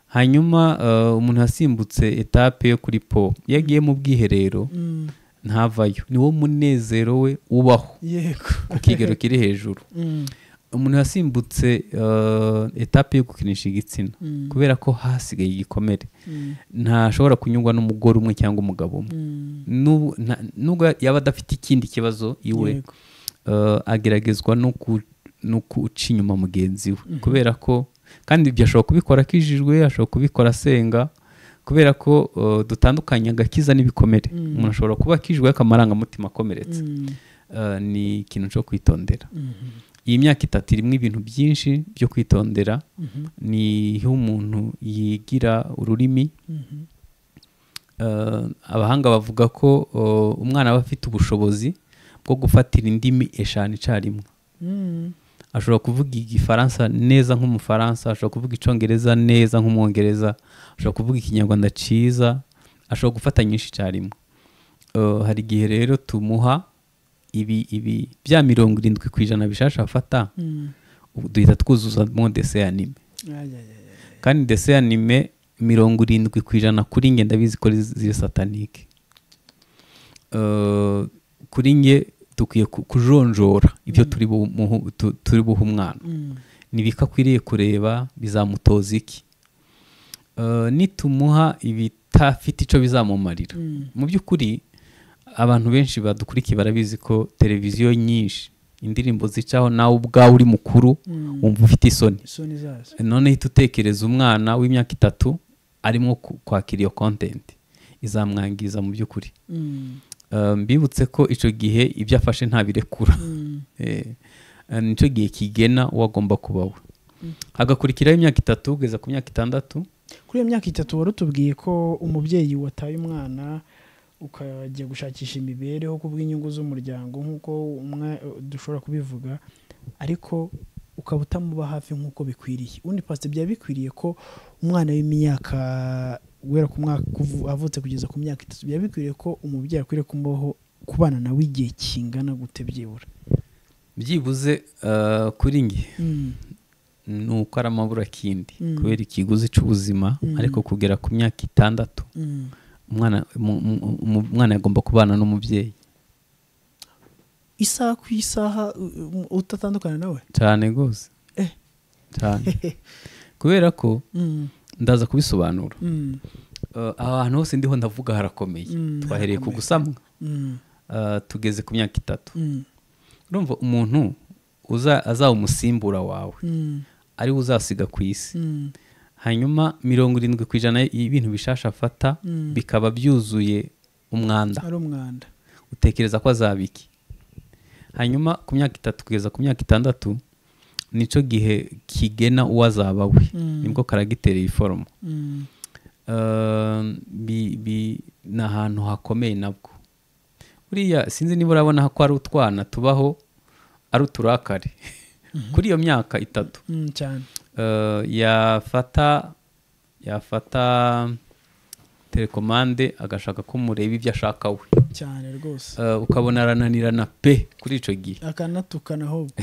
hanyuma eh, umuntu yasimbutse etape yo kuri po iyo agiye mu bwiherero mm, ntavayo niwo munezero we ubaho yego ku kigero kiri hejuru Mm, umuntu yasimbutse eh, etape yo gukinisha igitsina Mm. kubera ko hasigaye igikomere mm, ntashobora kunyurwa n'umugore umwe cyangwa umugabo umwe mm, N'ubu- nta- nubwo yaba adafite ikindi kibazo iwe Yego. eh, ageragezwa no ku- no guca inyuma mugenzi we kubera ko kandi ibyo ashobora kubikora akijijwe ashobora kubikora asenga kubera ko eh, dutandukanye agakiza n'ibikomere umuntu ashobora kuba akijijwe akamurangamutima akomeretse mm, Eh, ni ikintu cyo kwitondera mhm. iyi myaka itatu irimo ibintu byinshi byo kwitondera niho umuntu yigira ururimi Mhm. Eh, abahanga bavuga ko eh, umwana aba afite ubushobozi bwo gufatira indimi eshanu icyarimwe Mm, ashobora kuvuga igifaransa neza nk'umufaransa ashobora kuvuga icyongereza neza nk'umwongereza ashobora kuvuga ikinyarwanda cyiza ashobora gufata nyinshi icyarimwe Eh, hari igihe rero tumuha ibi ibi bya mirongo irindwi ku ijana bishasha afata mm. ubu duhita twuzuzamo dese ya anime Ay, ay, ay, ay. kandi dese ya anime mirongo irindwi ku ijana kuri nge ndabizi ko ari ziri satanike Eh, kuri nge dukwiye ku- kujonjora ibyo turi bumuhe- tu- turi buhe umwana Mm, ntibikakwiriye kureba bizamutoza iki Eh, nitumuha ibitafite icyo bizamumarira Mm. mu by'ukuri abantu benshi badukurikiye barabizi ko televiziyo nyinshi indirimbo zicaho nawe ubwawe uri mukuru Mm. wumva ufite isoni isoni zazo noneho uhita utekereza umwana w'imyaka itatu arimo ku- kwakira iyo kontenti izamwangiza mu by'ukuri Mm, Eh, mbibutse ko icyo gihe ibyo afashe ntabirekura mm, Eh, eh, nicyo gihe kigena uwo agomba kuba we hagakurikiraho imyaka itatu kugeza ku myaka itandatu kuri iyo myaka itatu wari utubwiye ko umubyeyi wataye umwana ukajya gushakisha imibereho ku bw'inyungu z'umuryango nk'uko umwe- dushobora kubivuga ariko ukaba utamuba hafi nk'uko bikwiriye ubundi pasite byaba bikwiriye ko umwana w'imyaka guhera ku mwaka kuvu- avutse kugeza ku myaka itatu byaba bikwiriye ko umubyeyi akwiriye kumubaho kubana nawe igihe kingana gute byibura byibuze eh, kuri nge ni uko ari amaburakindi Mm. kubera ikiguzi cy'ubuzima Mm. ariko kugera ku myaka itandatu umwana mu- mu- mu- umwana yagomba kubana n'umubyeyi isaha ku isaha u- u- utatandukana nawe cyane rwose Eh. cyane kubera ko ndaza kubisobanura Mm, Eh, ahantu hose ndiho ndavuga harakomeye Mm, twahereye ku harakomeye. gusamwa mm, Eh, tugeze ku myaka itatu mm, urumva umuntu uza- azaba umusimbura wawe mm, ariwe uzasiga ku isi mm, hanyuma mirongo irindwi ku ijana y'ibintu bishasha afata Mm. bikaba byuzuye umwanda ari umwanda utekereza ko azabiki hanyuma ku myaka itatu kugeza ku myaka itandatu nicyo gihe kigena uwo azaba we Mm. nibwo karagitera iyi foromo Mm, Eh, bi- bi- ni ahantu hakomeye nabwo buriya sinzi niba urabona ko ari utwana tubaho ari uturakare kuri iyo myaka itatu mm, cyane Eh, yafata yafata telekomande agashaka ko mureba ibyo ashaka we cyane rwose Eh, ukabona arananirana pe kuri icyo gihe akanatukana ahubwo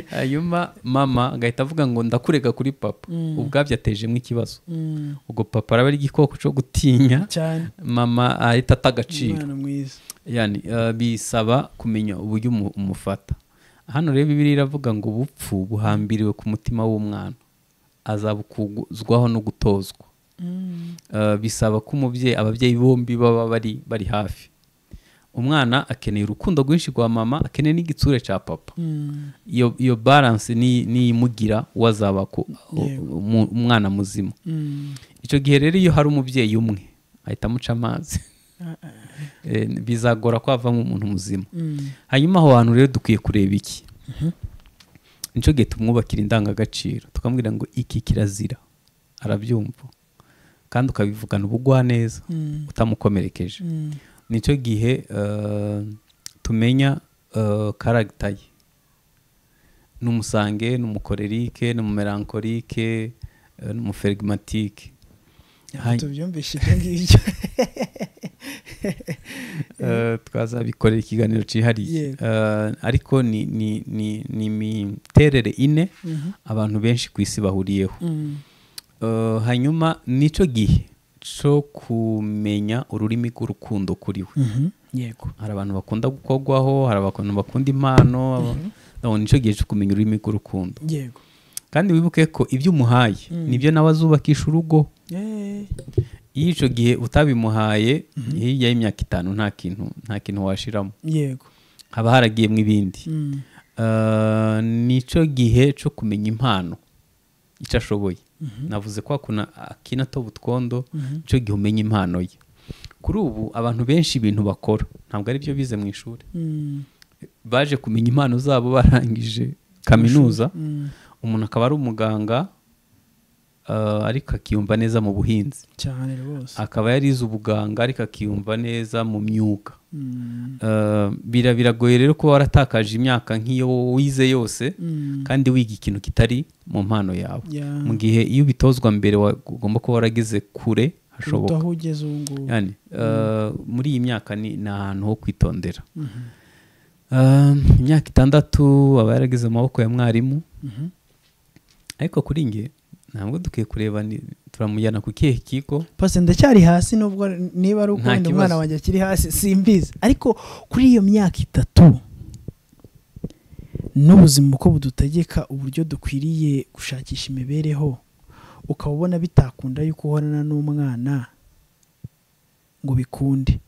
hanyuma mama agahita avuga ngo ndakurega kuri papa ubwabyo atejemo ikibazo Mm, ubwo papa araba ari igikoko cyo gutinya cyane mama ahita ata agaciro umwana mwiza yani eh, bisaba kumenya uburyo umu- umufata hano rero bibiri iravuga ngo ubupfu buhambiriwe ku mutima w'umwana azabukuzwaho no gutozwa Mm, Eh, bisaba ko umubyeyi ababyeyi bombi baba bari bari hafi umwana akeneye urukundo rwinshi rwa mama akeneye n'igitsure cya papa mm, iyo iyo balance ni- niyimugira uwo azaba ku- Yego. umu- umwana muzima mm, icyo gihe rero iyo hari umubyeyi umwe ahita amuca amazi Eh, bizagora ko havamo umuntu muzima mm, hanyuma aho hantu rero dukwiye kureba iki nicyo gihe tumwubakira indangagaciro tukamubwira ngo iki kirazira arabyumva kandi ukabivugana ubugwaneza mm, utamukomerekeje mm, nicyo gihe eh, tumenya eh, karagita ye n'umusange n'umukorerike n'umumerankorike eh, n'umuferigmatike Hai. tubyumvishe ibyo ngibyo Eh, twazabikorera ikiganiro cyihariye Yego. Eh, ariko ni ni- ni- ni imiterere ine abantu benshi ku isi bahuriyeho Mm, Eh, hanyuma nicyo gihe cyo kumenya ururimi rw'urukundo kuri we mhm, yego hari abantu bakunda gukorwaho hari abantu bakunda impano nabona nicyo gihe cyo kumenya ururimi rw'urukundo yego kandi wibuke ko ibyo umuhaye nibyo nawe azubakisha urugo Eh, iyo icyo gihe utabimuhaye hirya y'imyaka itanu nta kintu nta kintu washiramo yego haba haragiyemo ibindi Mm, Eh, nicyo gihe cyo kumenya impano icyo ashoboye navuze ko hakuna akina toba utwondo nicyo gihe umenya impano ye kuri ubu abantu benshi ibintu bakora ntabwo ari byo bize mu ishuri mm, baje kumenya impano zabo barangije kaminuza mm, umuntu akaba ari umuganga eh, ariko akiyumva neza mu buhinzi cyane rwose akaba yarize ubuganga ariko akiyumva neza mu myuga Mm, Eh, bira biragoye rero kuba waratakaje imyaka nk'iyo wize yose mm, kandi wiga ikintu kitari mu mpano yawe ya mu gihe iyo ubitozwa mbere wa- ugomba kuba warageze kure hashoboka kuruta aho ugeze ubu ngubu yani eh, muri iyi myaka ni ni ahantu ho kwitondera Eh, imyaka itandatu aba yarageze mu maboko ya mwarimu Mhm. ariko kuri nge ntabwo dukwiye kureba ni- turamujyana ku kihe kigo pasi ndacyari hasi nubwo niba ari uko Nta wenda kibazo. umwana wanjye akiri hasi simbizi ariko kuri iyo myaka itatu n'ubuzima uko budutegeka uburyo dukwiriye gushakisha imibereho ukaba ubona bitakunda yuko uhorana n'umwana ngo bikunde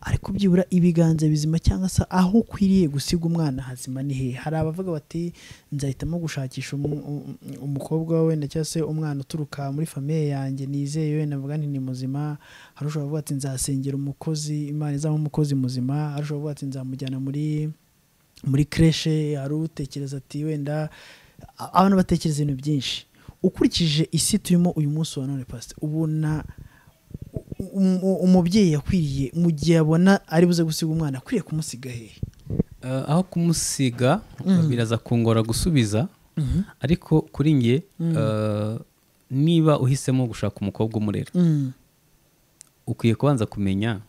ariko byibura ibiganza bizima cyangwa se aho ukwiriye gusiga umwana hazima ni he hari abavuga bati nzahitamo gushakisha umu- um- umukobwa wenda cyangwa se umwana uturuka muri famiye yanjye nizeye wenda mvuga nti ni muzima hari ushobora kuvuga ati nzasengera umukozi imana izamuha umukozi muzima hari ushobora kuvuga ati nzamujyana muri muri kreshe hari utekereza ati wenda a- abantu batekereza ibintu byinshi ukurikije isi turimo uyu munsi wa none pasite ubona um- um- umubyeyi yakwiriye mu gihe abona ari buze gusiga umwana akwiriye kumusiga hehe Eh, aho kumusiga biraza kungora gusubiza ariko kuri nge eh, niba uhisemo gushaka umukobwa umurera ukwiye kubanza kumenya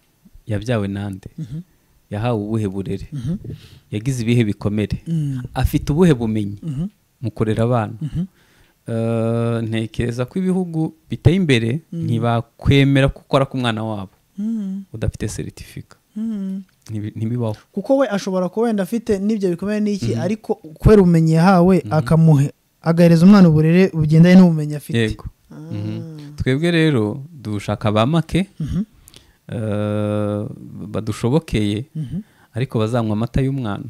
yabyawe nande yahawe ubuhe burere yagize ibihe bikomere Mm. afite ubuhe bumenyi mu kurera abana Eh, ntekereza ko ibihugu biteye imbere ntibakwemera ko ukora ku mwana wabo udafite seritifika ntibi- ntibibaho kuko we ashobora kuba wenda afite n'ibyo bikomeye n'iki ariko kubera ubumenyi yahawe akamuhe agahereza umwana uburere bugendanye n'ubumenyi afite yego Mhm. twebwe rero dushaka ba make eh, badushobokeye ariko bazanywa amata y'umwana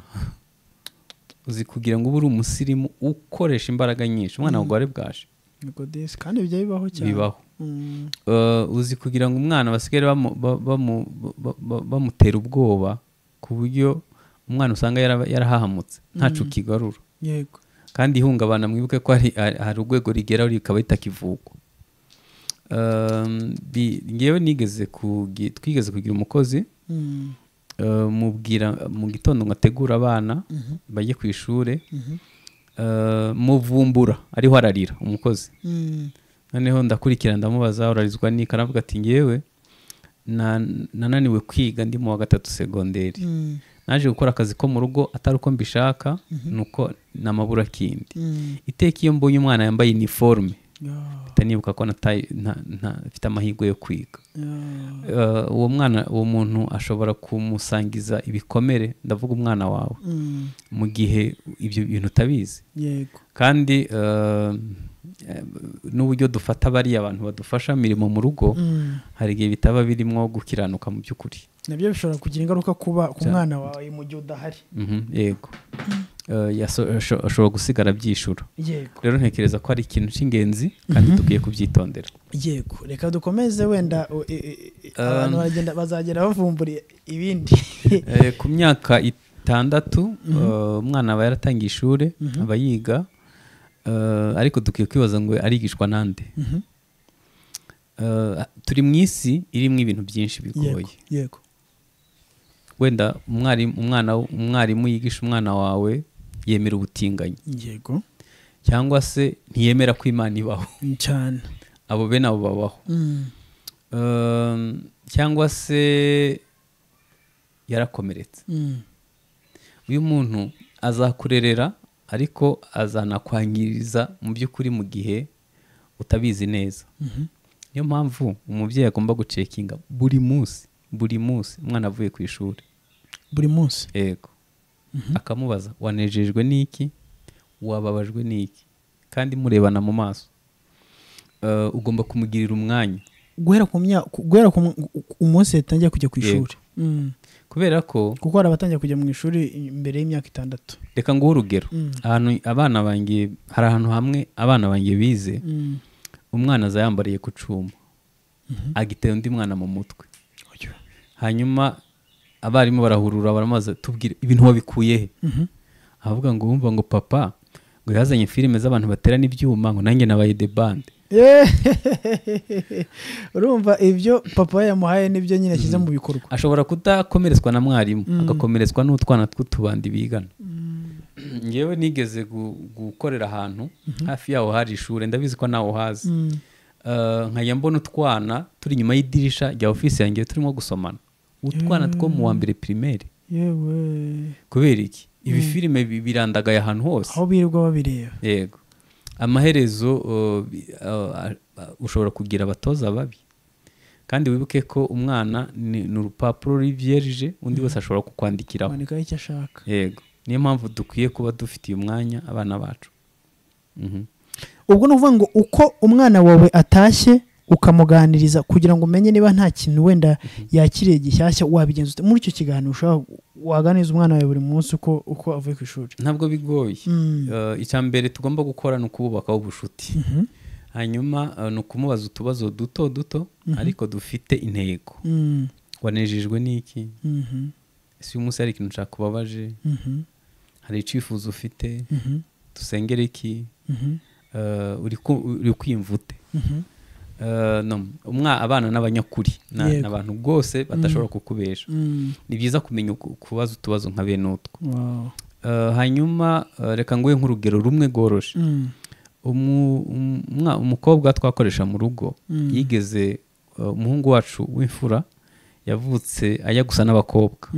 uzi kugira ngo ube uri umusirimu ukoresha imbaraga nyinshi umwana wawe wari bwaje Nikodesi, kandi bijya bibaho cyane bibaho Mm. Eh, uzi kugira ngo umwana basigare bamu- ba- bamu- ba- ba- bamutera ubwoba ku buryo umwana usanga yaraba- yarahahamutse ntacu kigarura yego kandi ihungabana mwibuke ko hari, hari hari urwego rigeraho rikaba ritakivugwa Um, bi- ngewe nigeze kugi- twigeze kugira umukozi Mm. uh, mubwira mu gitondo ngo ategure abana bajye ku ishuri uh, muvumbura ariho ararira umukozi Mm. noneho ndakurikira ndamubaza urarizwa n'iki aravuga ati ngewe na- nananiwe kwiga ndi mu wa gatatu segonderi Mm. naje gukora akazi ko mu rugo atari uko mbishaka nuko namabura akindi Mm. iteka iyo mbonye umwana yambaye iniforume Yeah. mpita nibuka ko nataye- nta- nta- mfite amahirwe yo kwiga Yeah. Eh, uwo mwana uwo muntu ashobora kumusangiza ibikomere ndavuga umwana wawe Mm. mu gihe ibyo bintu utabizi yego kandi eh, eh, n'uburyo dufata bariya abantu badufasha imirimo mu rugo Mm. hari igihe bitaba birimo gukiranuka mu by'ukuri nabyo bishobora kugira ingaruka kuba ku mwana wawe mu gihe udahari Mhm, yego Eh, yaso- asho- ashobora gusigara byishura yego rero ntekereza ko ari ikintu cy'ingenzi kandi dukwiye kubyitondera yego reka dukomeze wenda o- e- e- e- abantu Um. baragenda bazagenda bavumburiye ibindi Eh, ku myaka itandatu eh, umwana aba yaratangiye ishuri aba yiga eh, ariko dukwiye kwibaza ngo arigishwa nande Eh, turi mu isi irimo ibintu byinshi yego bigoye yego wenda umwarimu umwana umwarimu yigisha umwana wawe yemera ubutinganyi yego cyangwa se ntiyemera ko imana ibaho cyane abo bene abo babaho Mm. Eh, cyangwa se yarakomeretse Mm. uyu muntu azakurerera ariko azanakwangiriza mu by'ukuri mu gihe utabizi neza niyo mpamvu umubyeyi agomba gucekinga buri munsi buri munsi umwana avuye ku ishuri buri munsi yego akamubaza wanejejwe n'iki wababajwe n'iki kandi murebana mu maso Eh, ugomba kumugirira umwanya guhera ku myaka guhera ku mu- ku- umunsi yatangiye kujya ku ishuri Mm. kubera ko kuko hari abatangiye kujya mu ishuri mbere y'imyaka itandatu reka nguhe urugero ahantu abana banjye hari ahantu hamwe abana banjye bize Mm. umwana aza yambariye ku cuma agitera undi mwana mu mutwe hanyuma abarimu barahurura baramaze tubwire ibintu wabikuye he avuga ngo wumva ngo papa ngo yazanye filime z'abantu baterana ibyuma ngo nanjye nabaye de bande urumva ibyo papa we yamuhaye nibyo nyine ashyize mu bikorwa ashobora kudakomeretswa na mwarimu agakomeretswa n'utwana tw'utubandi bigana ngewe nigeze gu- gukorera ahantu hafi yaho hari ishuri ndabizi ko nawe uhazi Eh, nkajya mbona utwana turi inyuma y'idirisha rya ofisi yanjye turimo gusomana utwana two mu wa mbere pirimeri yewe kubera iki ibi filime bi- birandagaye ahantu hose aho birirwa babireba yego amaherezo uh, bi- uh, a- a- ushobora kugira abatoza babi kandi wibuke ko umwana ni ni urupapuro ruri vierge undi wese ashobora kukwandikiraho bandikaho icyo ashaka yego niyo mpamvu dukwiye kuba dufitiye umwanya abana bacu Mhm. ubwo ni ukuvuga ngo uko umwana wawe atashye ukamuganiriza kugira ngo umenye niba nta kintu wenda yakiriye gishyashya wabigenza ute muri icyo kiganiro ushobora waganiriza umwana wawe buri munsi uko uko avuye ku ishuri ntabwo bigoye Mm. Eh, icya mbere tugomba gukora ni ukububakaho ubucuti hanyuma eh, ni ukumubaza utubazo duto duto ariko dufite intego Mm, wanejejwe n'iki mhm, ese uyu munsi hari ikintu ncakubabaje mhm, hari icyifuzo ufite mhm, dusengere iki mhm, Eh, uri ku- uri kwiyumvute mhm. Eh, no, umwa- abana n'abanyakuri Na- Yego. ni abantu rwose badashobora kukubesha Mm, ni byiza kumenya uku- kubaza utubazo nka bene utwo wow. Eh, hanyuma eh, reka nguhe nk'urugero rumwe rworoshe Mm, umu- um- umwa- umukobwa twakoresha mu rugo yigeze eh, umuhungu wacu w'imfura yavutse ajya gusa n'abakobwa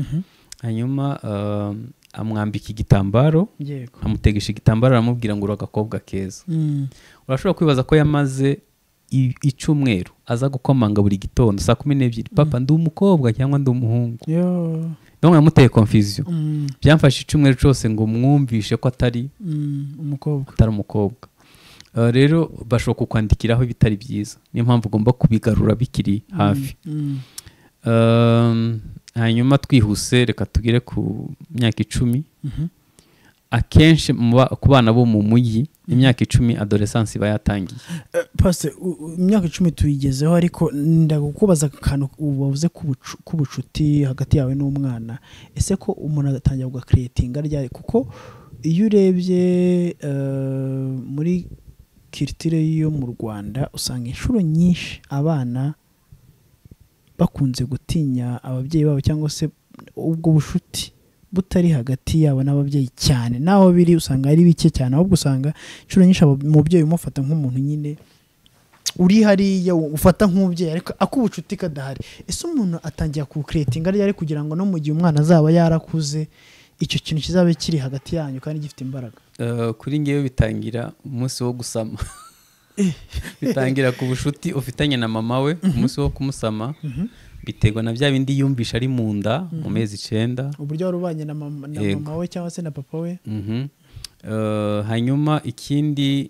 hanyuma eh, amwambika igitambaro yego amutegesha igitambaro aramubwira ngo uri agakobwa keza Mm, urashobora kwibaza ko yamaze i- icyumweru aza gukomanga buri gitondo saa kumi n'ebyiri papa ndi umukobwa cyangwa ndi umuhungu yo ndabona yamuteye confusion Mm, byamfashe icyumweru cyose ngo mwumvishe ko atari mm, umukobwa atari umukobwa Ah, rero bashobora kukwandikiraho ibitari byiza niyo mpamvu ugomba kubigarura bikiri hafi Mm, Um, hanyuma twihuse reka tugere ku myaka icumi mhm. akenshi mu ba- ku bana bo mu mujyi imyaka icumi adolescence iba yatangiye Eh, pastor u- u- imyaka icumi tuyigezeho ariko ndakubaza akantu wavuze k'ubucu- k'ubucuti hagati yawe n'umwana ese ko umuntu agatangira kugakiretinga ryari kuko iyo urebye eh, muri kiritire yo mu rwanda usanga inshuro nyinshi abana bakunze gutinya ababyeyi babo cyangwa se ubwo bushuti butari hagati yabo n'ababyeyi cyane naho biri usanga ari bike cyane ahubwo usanga inshuro nyinshi abo- umubyeyi umufata nk'umuntu nyine uri hariya ufata nk'umubyeyi ariko ak'ubucuti kadahari ese umuntu atangira kuwukiretinga ryari kugira ngo no mu gihe umwana azaba yarakuze icyo kintu kizabe kiri hagati yanyu kandi gifite imbaraga Uh, kuri ngewe bitangira umunsi wo gusama bitangira ku bucuti ufitanye na mama we umunsi wo kumusama biterwa na bya bindi yumvisha ari mu nda mu mezi icyenda uburyo wari ubanye na mama, na Yego. mama we cyangwa se na papa we Mhm. Eh, hanyuma ikindi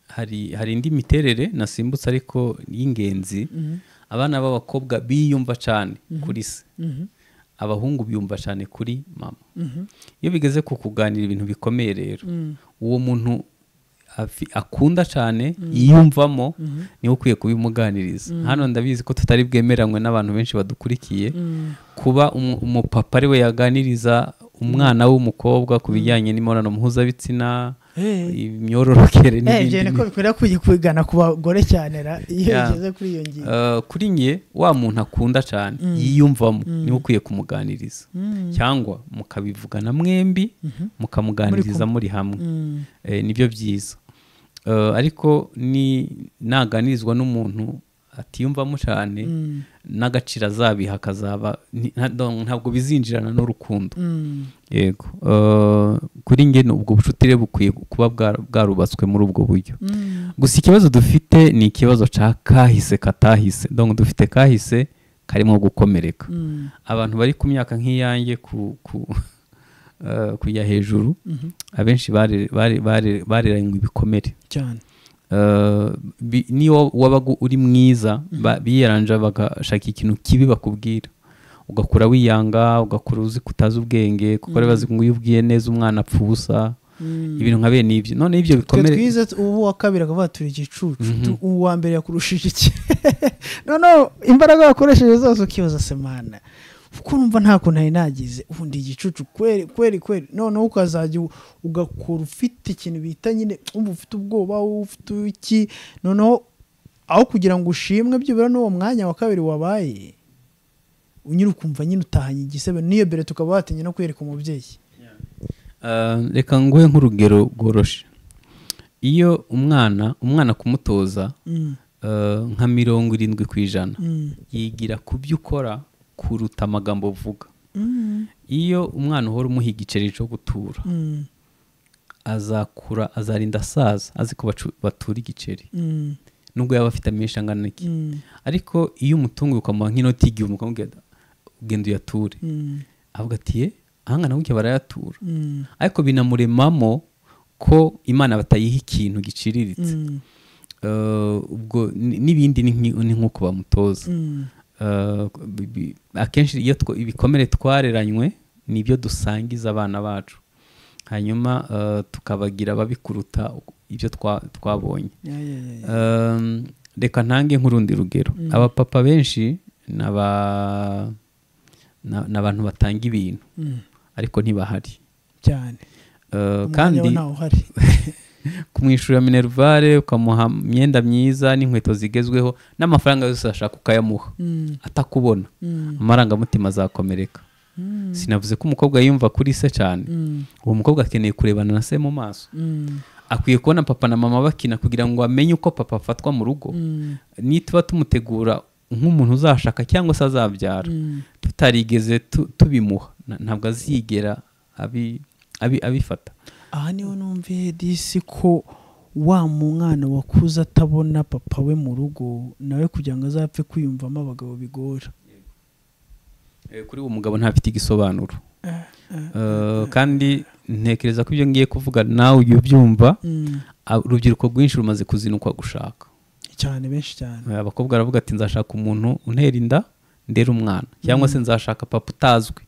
hari hari indi miterere nasimbutse ariko y'ingenzi abana b'abakobwa biyumva cyane kuri se abahungu biyumva cyane kuri mama iyo bigeze ku kuganira ibintu bikomeye rero uwo muntu afi- akunda cyane yiyumvamo niwe ukwiye kubimuganiriza hano ndabizi ko tutari bwemeranywe n'abantu benshi badukurikiye kuba umu- umupapa ari we yaganiriza umwana w'umukobwa ku bijyanye n'imibonano mpuzabitsina Eh. imyororokere Eh, ibyo n'ibindi ni ko bikwiriye kujya kwigana ku bagore cyane ra iyo Yeah. ugeze kuri iyo ngingo Uh, kuri nge wa muntu akunda cyane yiyumvamo niwe ukwiye kumuganiriza cyangwa mukabivugana mwembi mukamuganiriza muri hamwe Eh, nibyo byiza Eh, ariko ni naganirizwa n'umuntu atiyumvamo cyane n'agaciro azabiha akazaba ni- nta- donc ntabwo bizinjirana n'urukundo Mm. yego Eh, kuri nge ni ubwo bucuti rero bukwiye kuba bwa- bwarubatswe muri ubwo buryo gusa ikibazo dufite ni ikibazo cya kahise katahise donc dufite kahise karimo gukomereka abantu bari ku myaka nk'iyanjye ku- ku- eh, kujya hejuru abenshi bare- bare- bare- bareranywe ibikomere cyane Eh, bi- niyo wabaga uri mwiza ba- biyaranja bagashaka ikintu kibi bakubwira ugakura wiyanga ugakura uzi ko utazi ubwenge kuko bari bazi ngo iyo ubwiye neza umwana apfa ubusa ibintu nka bene ibyo none ibyo twe bikomere twize tu- ubu wa kabiri akavuga turi igicucu tu- uwa mbere yakurushije iki noneho imbaraga wakoresheje zose ukibaza semana kuko numva nta kuntu nari nagize ubu ndi igicucu kweri kweri kweri noneho ukazajya u- ugakora ufite ikintu bita nyine wumva ufite ubwoba wumva ufite iki noneho aho kugira ngo ushimwe byibura n'uwo mwanya wa kabiri wabaye nyine ukumva nyine utahanye igisebe n'iyo mbere tukaba watinya no kwereka umubyeyi Eh, reka nguhe nk'urugero rworoshye iyo umwana umwana kumutoza Mm, eh, nka mirongo irindwi ku ijana mm, yigira ku byo ukora kuruta amagambo uvuga mm, iyo umwana uhora umuha igiceri cyo gutura mm, azakura azarinda asaza azi ko bacu- batura igiceri mm, nubwo yaba afite amenshi angana iki mm. ariko iyo umutunguye ukamuha nk'inoti y'igihumbi ukamubwira ati, genda uyature Mm, avuga ati ye ahangana gutya barayatura mm, ariko binamuremamo ko imana batayiha ikintu giciriritse mm, Eh, ubwo ni- n'ibindi ni nk'i- ni nk'uko bamutoza mm, Eh, bi- bi- akenshi iyo two- ibikomere twareranywe ni ibyo dusangiza abana bacu hanyuma eh, tukabagira ababikuruta ibyo twa- twabonye ya, ya, ya, ya. Um, reka ntange nk'urundi rugero abapapa benshi ni aba- na- ni abantu batanga ibintu Mm, ariko ntibahari cyane Eh, Umwanya kandi we ntawo uhari kumwishyura minerivare ukamuha imyenda myiza n'inkweto zigezweho n'amafaranga yose ashaka ukayamuha Mm, atakubona mm, amarangamutima azakomereka mm, sinavuze ko umukobwa yumva kuri se cyane mm, uwo mukobwa akeneye kurebana na se mu maso mm, akwiye kubona papa na mama bakina kugira ngo amenye uko papa afatwa mu rugo mm, nituba tumutegura nk'umuntu uzashaka cyangwa se azabyara mm, tutarigeze tu- tubimuha na- ntabwo azigera abi- abi- abifata aha niho numviye disi ko wa mu mwana wakuze atabona papa we mu rugo nawe kugira ngo azapfe kwiyumvamo abagabo bigora Eh, kuri uwo mugabo ntafite igisobanuro Eh, kandi ntekereza ko ibyo ngiye kuvuga nawe ujya ubyumva ah, urubyiruko rwinshi rumaze kuzinukwa gushaka cyane benshi cyane Eh, abakobwa baravuga ati nzashaka umuntu untera inda ndera umwana cyangwa se nzashaka papa utazwi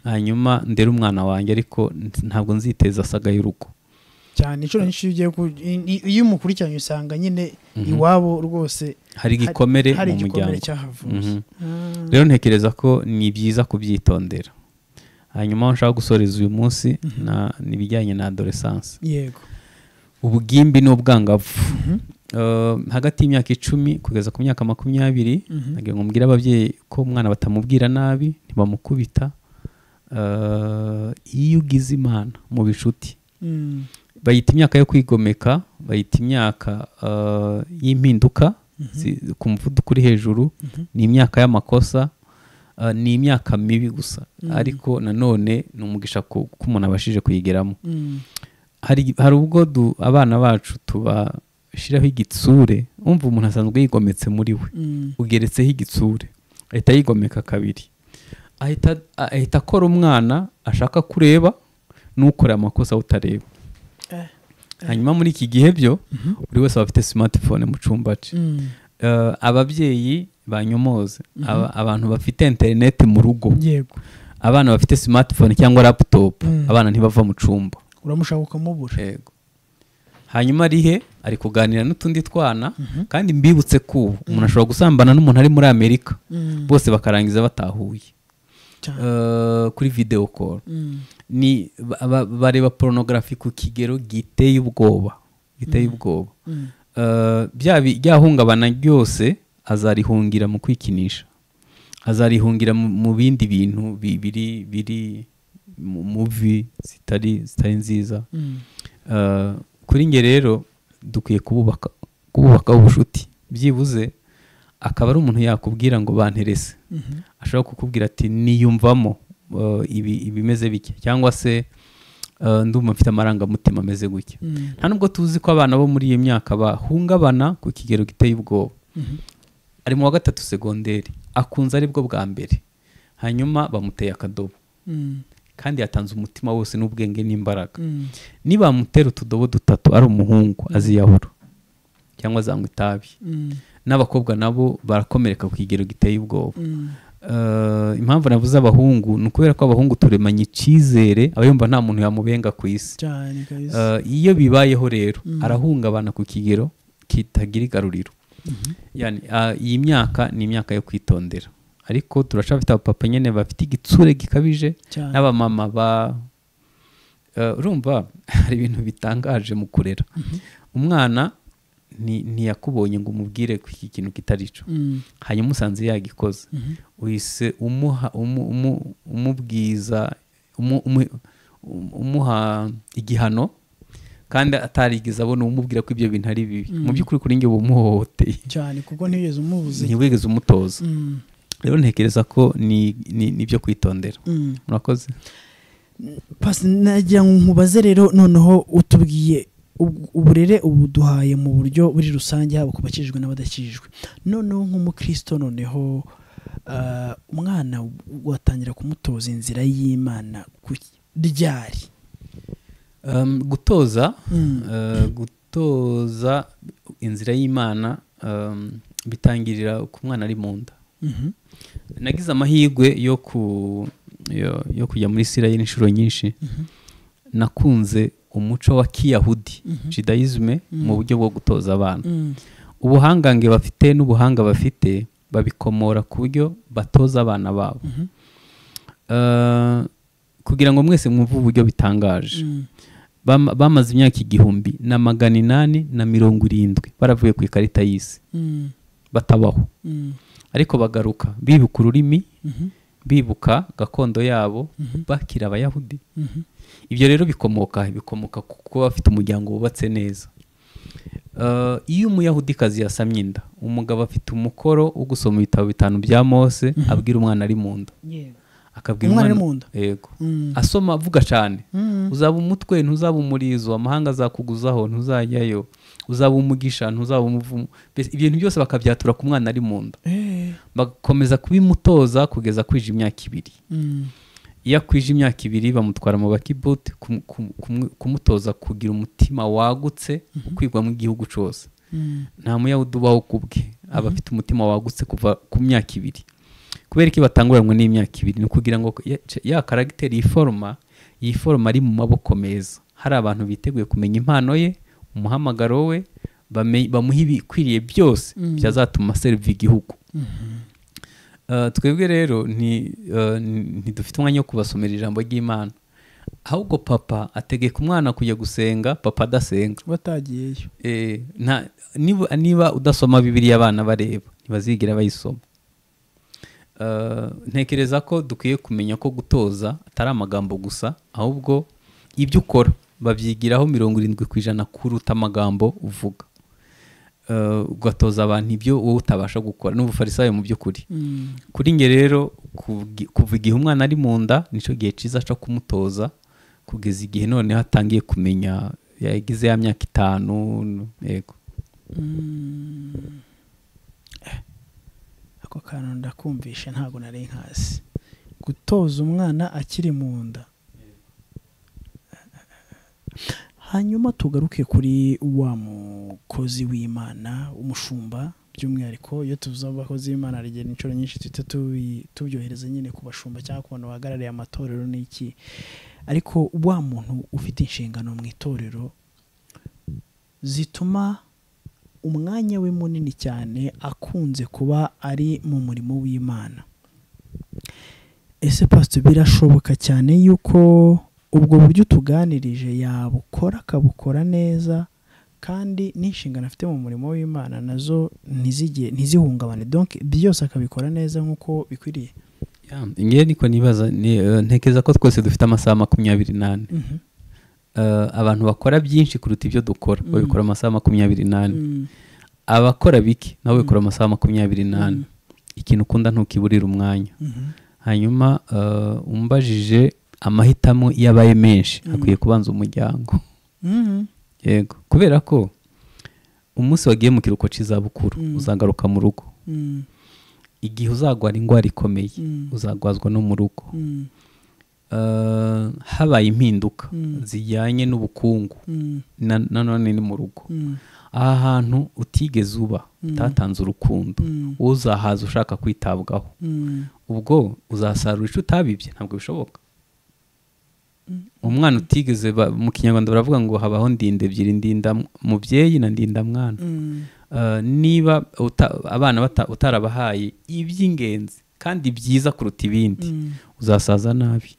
hanyuma ndera umwana wanjye ariko n- ntabwo nziteza asaga y'urugo cyane inshuro nyinshi iyo ugiye ku- i- i- iyo umukurikiranye usanga nyine iwabo rwose hari igikomere hari mu igikomere muryango cyahavutse Mhm. rero ntekereza ko ni byiza kubyitondera hanyuma aho nshaka gusoreza uyu munsi na- ni ibijyanye na adoresanse yego ubugimbi n'ubwangavu Eh, hagati y'imyaka icumi kugeza ku myaka makumyabiri nagira ngo mbwire ababyeyi ko umwana batamubwira nabi ntibamukubita Eh, iyo ugize imana mu bicuti Mm. bayita imyaka yo kwigomeka bayita imyaka eh, y'impinduka zi- ku muvuduko uri hejuru ni imyaka y'amakosa eh, ni imyaka mibi gusa ariko nanone ni umugisha ku- ko umuntu abashije kuyigeramo Mm. hari hari ubwo du- abana bacu tubashyiraho igitsure umva umuntu asanzwe yigometse muri we Mm. ugeretseho igitsure ahita yigomeka kabiri ahita ahita akora umwana ashaka kureba n'ukora amakosa awutareba Eh. hanyuma muri iki gihe byo buri wese aba afite simatifone mu cyumba cye Mm. Eh, ababyeyi banyomoze Aba- abantu bafite interineti mu rugo yego abana bafite simatifone cyangwa laputopu abana ntibava mu cyumba uramushaka ukamubura yego hanyuma ari he ari kuganira n'utundi twana kandi mbibutse ko ubu umuntu ashobora gusambana n'umuntu ari muri amerika bose bakarangiza batahuye Cyane. Eh, kuri videwo koro Mm. ni ba- ba- bareba porunogarafi ku kigero giteye ubwoba giteye ubwoba Eh, bya bi- ryahungabana ryose azarihungira mu kwikinisha azarihungira mu- mu bindi bintu bi- biri biri mu muvi zitari zitari nziza Eh, kuri nge rero dukwiye kububaka kububakaho ubucuti byibuze akaba ari umuntu yakubwira ngo banterese ashobora kukubwira ati niyumvamo eh, ibi ibimeze bike cyangwa se eh, ndumva mfite amarangamutima ameze gutya nta nubwo tuzi ko abana bo muri iyo myaka bahungabana ku kigero giteye ubwoba ari mu wa gatatu segonderi akunze aribwo bwa mbere hanyuma bamuteye akadobo Mm. kandi yatanze umutima wose n'ubwenge n'imbaraga nibamutera utudobo dutatu ari umuhungu aziyahura cyangwa azanywa itabi Mm. n'abakobwa nabo barakomereka ku kigero giteye ubwoba Mm. Eh, impamvu navuze abahungu ni ukubera ko abahungu turemanye icyizere aba yumva nta muntu yamubenga ku isi cyane kabisa Eh, iyo bibayeho rero arahungabana ku kigero kitagira igaruriro Yani, ah, iyi myaka ni imyaka yo kwitondera ariko turashafite abapapa nyine bafite igitsure gikabije Cyane. n'abamama ba Eh, urumva hari ibintu bitangaje mu kurera umwana ni- ntiyakubonye ngo umubwire ko iki kintu kitari cyo Mm. hanyuma usanze yagikoze uhise umuha umu- umu- umubwiza umu- umu- um- umuha igihano kandi atarigeze abona umubwira ko ibyo bintu ari bibi mu by'ukuri kuri njye uba umuhohoteye cyane kuko ntigeze umubuze ntiwigeze umutoza Mm. rero ntekereza ko ni ni- ni ibyo kwitondera Mm. murakoze pasi nagira ngo nkubaze rero noneho utubwiye ub- uburere ubu duhaye mu buryo buri rusange haba ku bakijijwe n'abadakijijwe noneho nk'umukristo noneho ah, umwana watangira kumutoza inzira y'imana ku ryari Um, gutoza uh, gutoza inzira y'imana um, bitangirira ku mwana ari mu nda nagize amahirwe yo ku yo, yo kujya muri isirayeli inshuro nyinshi nakunze umuco wa kiyahudi judayizme mu buryo bwo gutoza abana ubuhangange bafite n'ubuhanga bafite babikomora ku buryo batoza abana babo Eh, kugira ngo mwese mwumve uburyo bitangaje Bama- bamaze imyaka igihumbi na magana inani na mirongo irindwi baravuye ku ikarita y'isi batabaho ariko bagaruka bibuka ururimi bibuka gakondo yabo bakira abayahudi ibyo rero bikomoka he? bikomoka ku kuba bafite umuryango wubatse neza Eh, iyo umuyahudikazi yasamye inda umugabo afite umukoro wo gusoma ibitabo bitanu bya mose abwira umwana ari mu nda akabwira Umwana ari mu nda? yego asoma avuga cyane uzaba umutwe ntuzaba umurizo amahanga azakuguzaho ntuzajyayo uzaba umugisha ntuzaba umuvumo Mbese ibintu byose bakabyatura ku mwana ari mu nda bakomeza kubimutoza kugeza kwije imyaka ibiri iyo akwije imyaka ibiri bamutwara mu bakibuti kumu- kumu- kumu- kumutoza kugira umutima wagutse ukwigwa mu gihugu cyose nta muyahudi ubaho ku bwe aba afite umutima wagutse kuva ku myaka ibiri kubera ko batanguranwa n'imyaka ibiri ni ukugira ngo ya- ya karagiteri yiforoma yiforoma ari mu maboko meza hari abantu biteguye kumenya impano ye umuhamagaro we bame- bamuha ibikwiriye byose byazatuma seriva igihugu Uh, twebwe rero ni, uh, ni- ntidufite umwanya wo kubasomera ijambo ry'imana ahubwo papa ategeka umwana kujya gusenga papa adasenga batagiyeyo Eh, nta- niba, niba udasoma bibiriya abana bareba ntibazigera bayisoma Uh, ntekereza ko dukwiye kumenya ko gutoza atari amagambo gusa ahubwo ibyo ukora babyigiraho mirongo irindwi ku ijana kuruta amagambo uvuga Uh, ugatoza abantu ibyo wowe utabasha gukora ni ubufarisayo mu by'ukuri kuri nge rero kugi- kuva igihe umwana ari mu nda nicyo gihe cyiza cyo kumutoza kugeza igihe noneho atangiye kumenya yagize ya myaka itanu yego ako kantu ndakumvisha ntabwo nari nkazi gutoza umwana akiri mu nda hanyuma tugaruke kuri wa mukozi w'imana umushumba by'umwihariko iyo tuvuze abakozi b'imana hari igihe inshuro nyinshi duhita tubi- tubyohereza nyine ku bashumba cyangwa ku bantu bahagarariye amatorero n'iki ariko wa muntu ufite inshingano mu itorero zituma umwanya we munini cyane akunze kuba ari mu murimo w'imana ese pasito birashoboka cyane yuko ubwo buryo utuganirije yabukora akabukora neza kandi n'inshingano afite mu murimo w'imana nazo ntizige ntizihungabane donke byose akabikora neza nk'uko bikwiriye Ya, ngewe niko nibaza ni- eh, ntekereza ko twese dufite amasaha makumyabiri n'ane Mhm. Eh, abantu bakora byinshi kuruta ibyo dukora babikora amasaha makumyabiri n'ane Mm. abakora bike nabo bikora amasaha makumyabiri n'ane ikintu ukunda ntukiburire umwanya Mhm. hanyuma eh, umbajije amahitamo iyo abaye menshi hakwiye kubanza umuryango Mhm. yego kubera ko umunsi wagiye mu kiruhuko cy'izabukuru uzagaruka mu rugo Mm. igihe uzagwara indwara ikomeye Mm. uzagwazwa no mu rugo Mm. Eh, habaye impinduka Mm. zijyanye n'ubukungu Mm. na- nanone ni mu rugo Mm. aha hantu utigeze uba utatanze urukundo Mm. wowe uzahaza ushaka kwitabwaho Mm. ubwo uzasarura icyo utabibye ntabwo bishoboka umwana utigeze ba- mu kinyarwanda baravuga ngo habaho ndinda ebyiri ndinda mubyeyi na ndinda mwana Mm. Eh, niba uta- abana bata- utarabahaye iby'ingenzi kandi byiza kuruta ibindi Mm. uzasaza nabi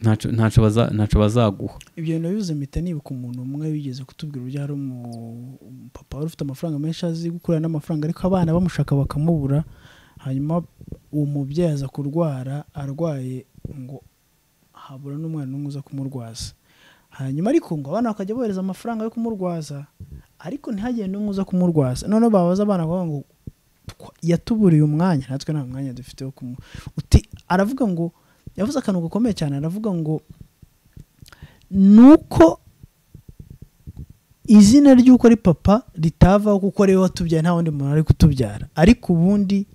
Ntacyo- ntacyo baza- ntacyo bazaguha ibyo bintu bivuze mpita nibuka umuntu umwe wigeze kutubwira uburyo hari umu- umupapa wari ufite amafaranga menshi azi gukurana n'amafaranga ariko abana bamushaka bakamubura hanyuma uwo mubyeyi aza kurwara arwaye ngo habura n'umwana n'umwe uza kumurwaza hanyuma ariko ngo abana bakajya bohereza amafaranga yo kumurwaza ariko ntihagire n'umwe uza kumurwaza noneho babaza abana bakavuga ngo "Twa- yatuburiye umwanya natwe nta mwanya dufite wo kumu uti aravuga ngo yavuze akantu gakomeye cyane aravuga ngo nuko izina ry'uko ari papa ritavaho kuko ariwe watubyaye nta wundi muntu ari kutubyara ariko ubundi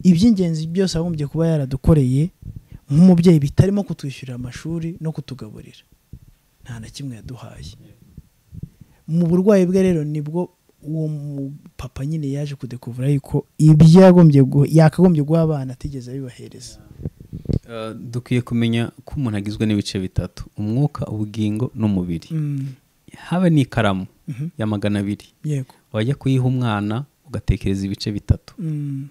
iby'ingenzi byose agombye kuba yaradukoreye nk'umubyeyi bitarimo kutwishyurira amashuri no kutugaburira nta na kimwe yaduhaye mu burwayi bwe rero nibwo uwo mu- papa nyine yaje kudekuvura yuko ibyo yagombye guha- yakagombye guha abana atigeze abibahereza Eh, dukwiye kumenya ko umuntu agizwe n'ibice bitatu umwuka ubugingo n'umubiri Mm, haba n'ikaramu Mhm. ya magana abiri yego wajya kuyiha umwana ugatekereza ibice bitatu Mm,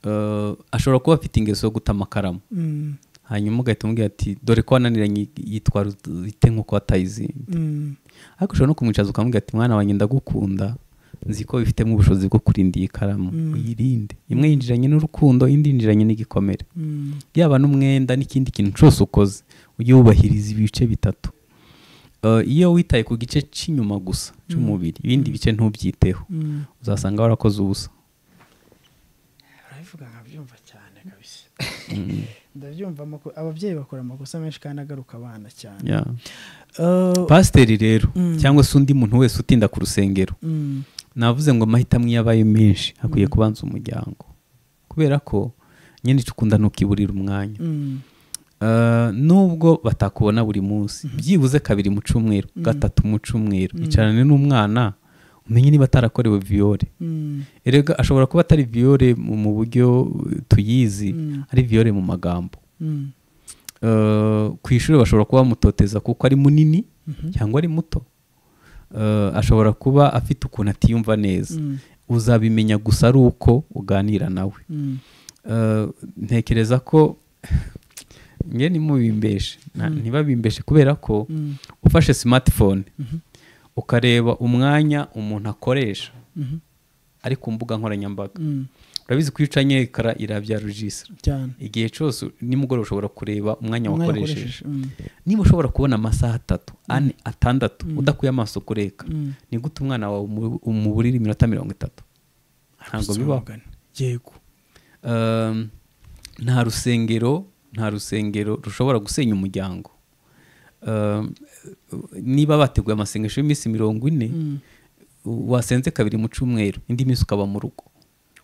Eh, ashobora kuba afite ingeso yo guta amakaramu mm, hanyuma ugahita umubwira ati dore ko wananiranye yitwara ite nk'uko watayizinze mm. ariko ushobora no kumwicaza ukamubwira ati mwana wanjye ndagukunda nzi ko bifitemo ubushobozi bwo kurinda iyi karamu uyirinde imwe yinjiranye n'urukundo indi yinjiranye n'igikomere yaba n'umwenda n'ikindi kintu cyose ukoze ujye wubahiriza ibice bitatu Eh, iyo witaye ku gice cy'inyuma gusa cy'umubiri ibindi bice ntubyiteho uzasanga warakoze ubusa urabivuga nkabyumva cyane kabisa ndabyumva amako- ababyeyi bakora amakosa menshi kandi agaruka abana cyane Yeah. Eh, pasiteri rero Mm. cyangwa se undi muntu wese utinda ku rusengero mm, navuze ngo amahitamo iyo abaye menshi hakwiye kubanza umuryango kubera ko nyine ukunda ntukiburira umwanya mm, Eh, nubwo batakubona buri munsi byibuze kabiri mu cyumweru gatatu mu cyumweru icarane n'umwana umenye niba atarakorewe viyore mm, erega ashobora kuba atari viyore mu mu buryo eh, tuyizi ari viyore mu magambo mm, Eh, ku ishuri bashobora kuba bamutoteza kuko ari munini cyangwa ari muto Eh, ashobora kuba afite ukuntu atiyumva neza mm, uzabimenya gusa ari uko uganira nawe mm, Eh, ntekereza ko nge nimubimbeshe Na- ntibabimbeshe kubera ko mm, ufashe smartphone ukareba umwanya umuntu akoresha mhm, ari ku mbuga nkoranyambaga mm, urabizi ko iyo ucanye ekara irabya rujisira cyane igihe cyose nimugoroba ushobora kureba umwanya Umwanya wakoresheje wakoresheje, mm, niba ushobora kubona amasaha atatu ane atandatu udakuye amaso kureka mm. ni gute umwana wawe umu- umuburira iminota mirongo itatu ntabwo bibaho Mugani. yego Um, nta rusengero nta rusengero rushobora gusenya umuryango Um, niba bateguye amasengesho y'iminsi mirongo ine wasenze kabiri mu cyumweru indi minsi ukaba mu rugo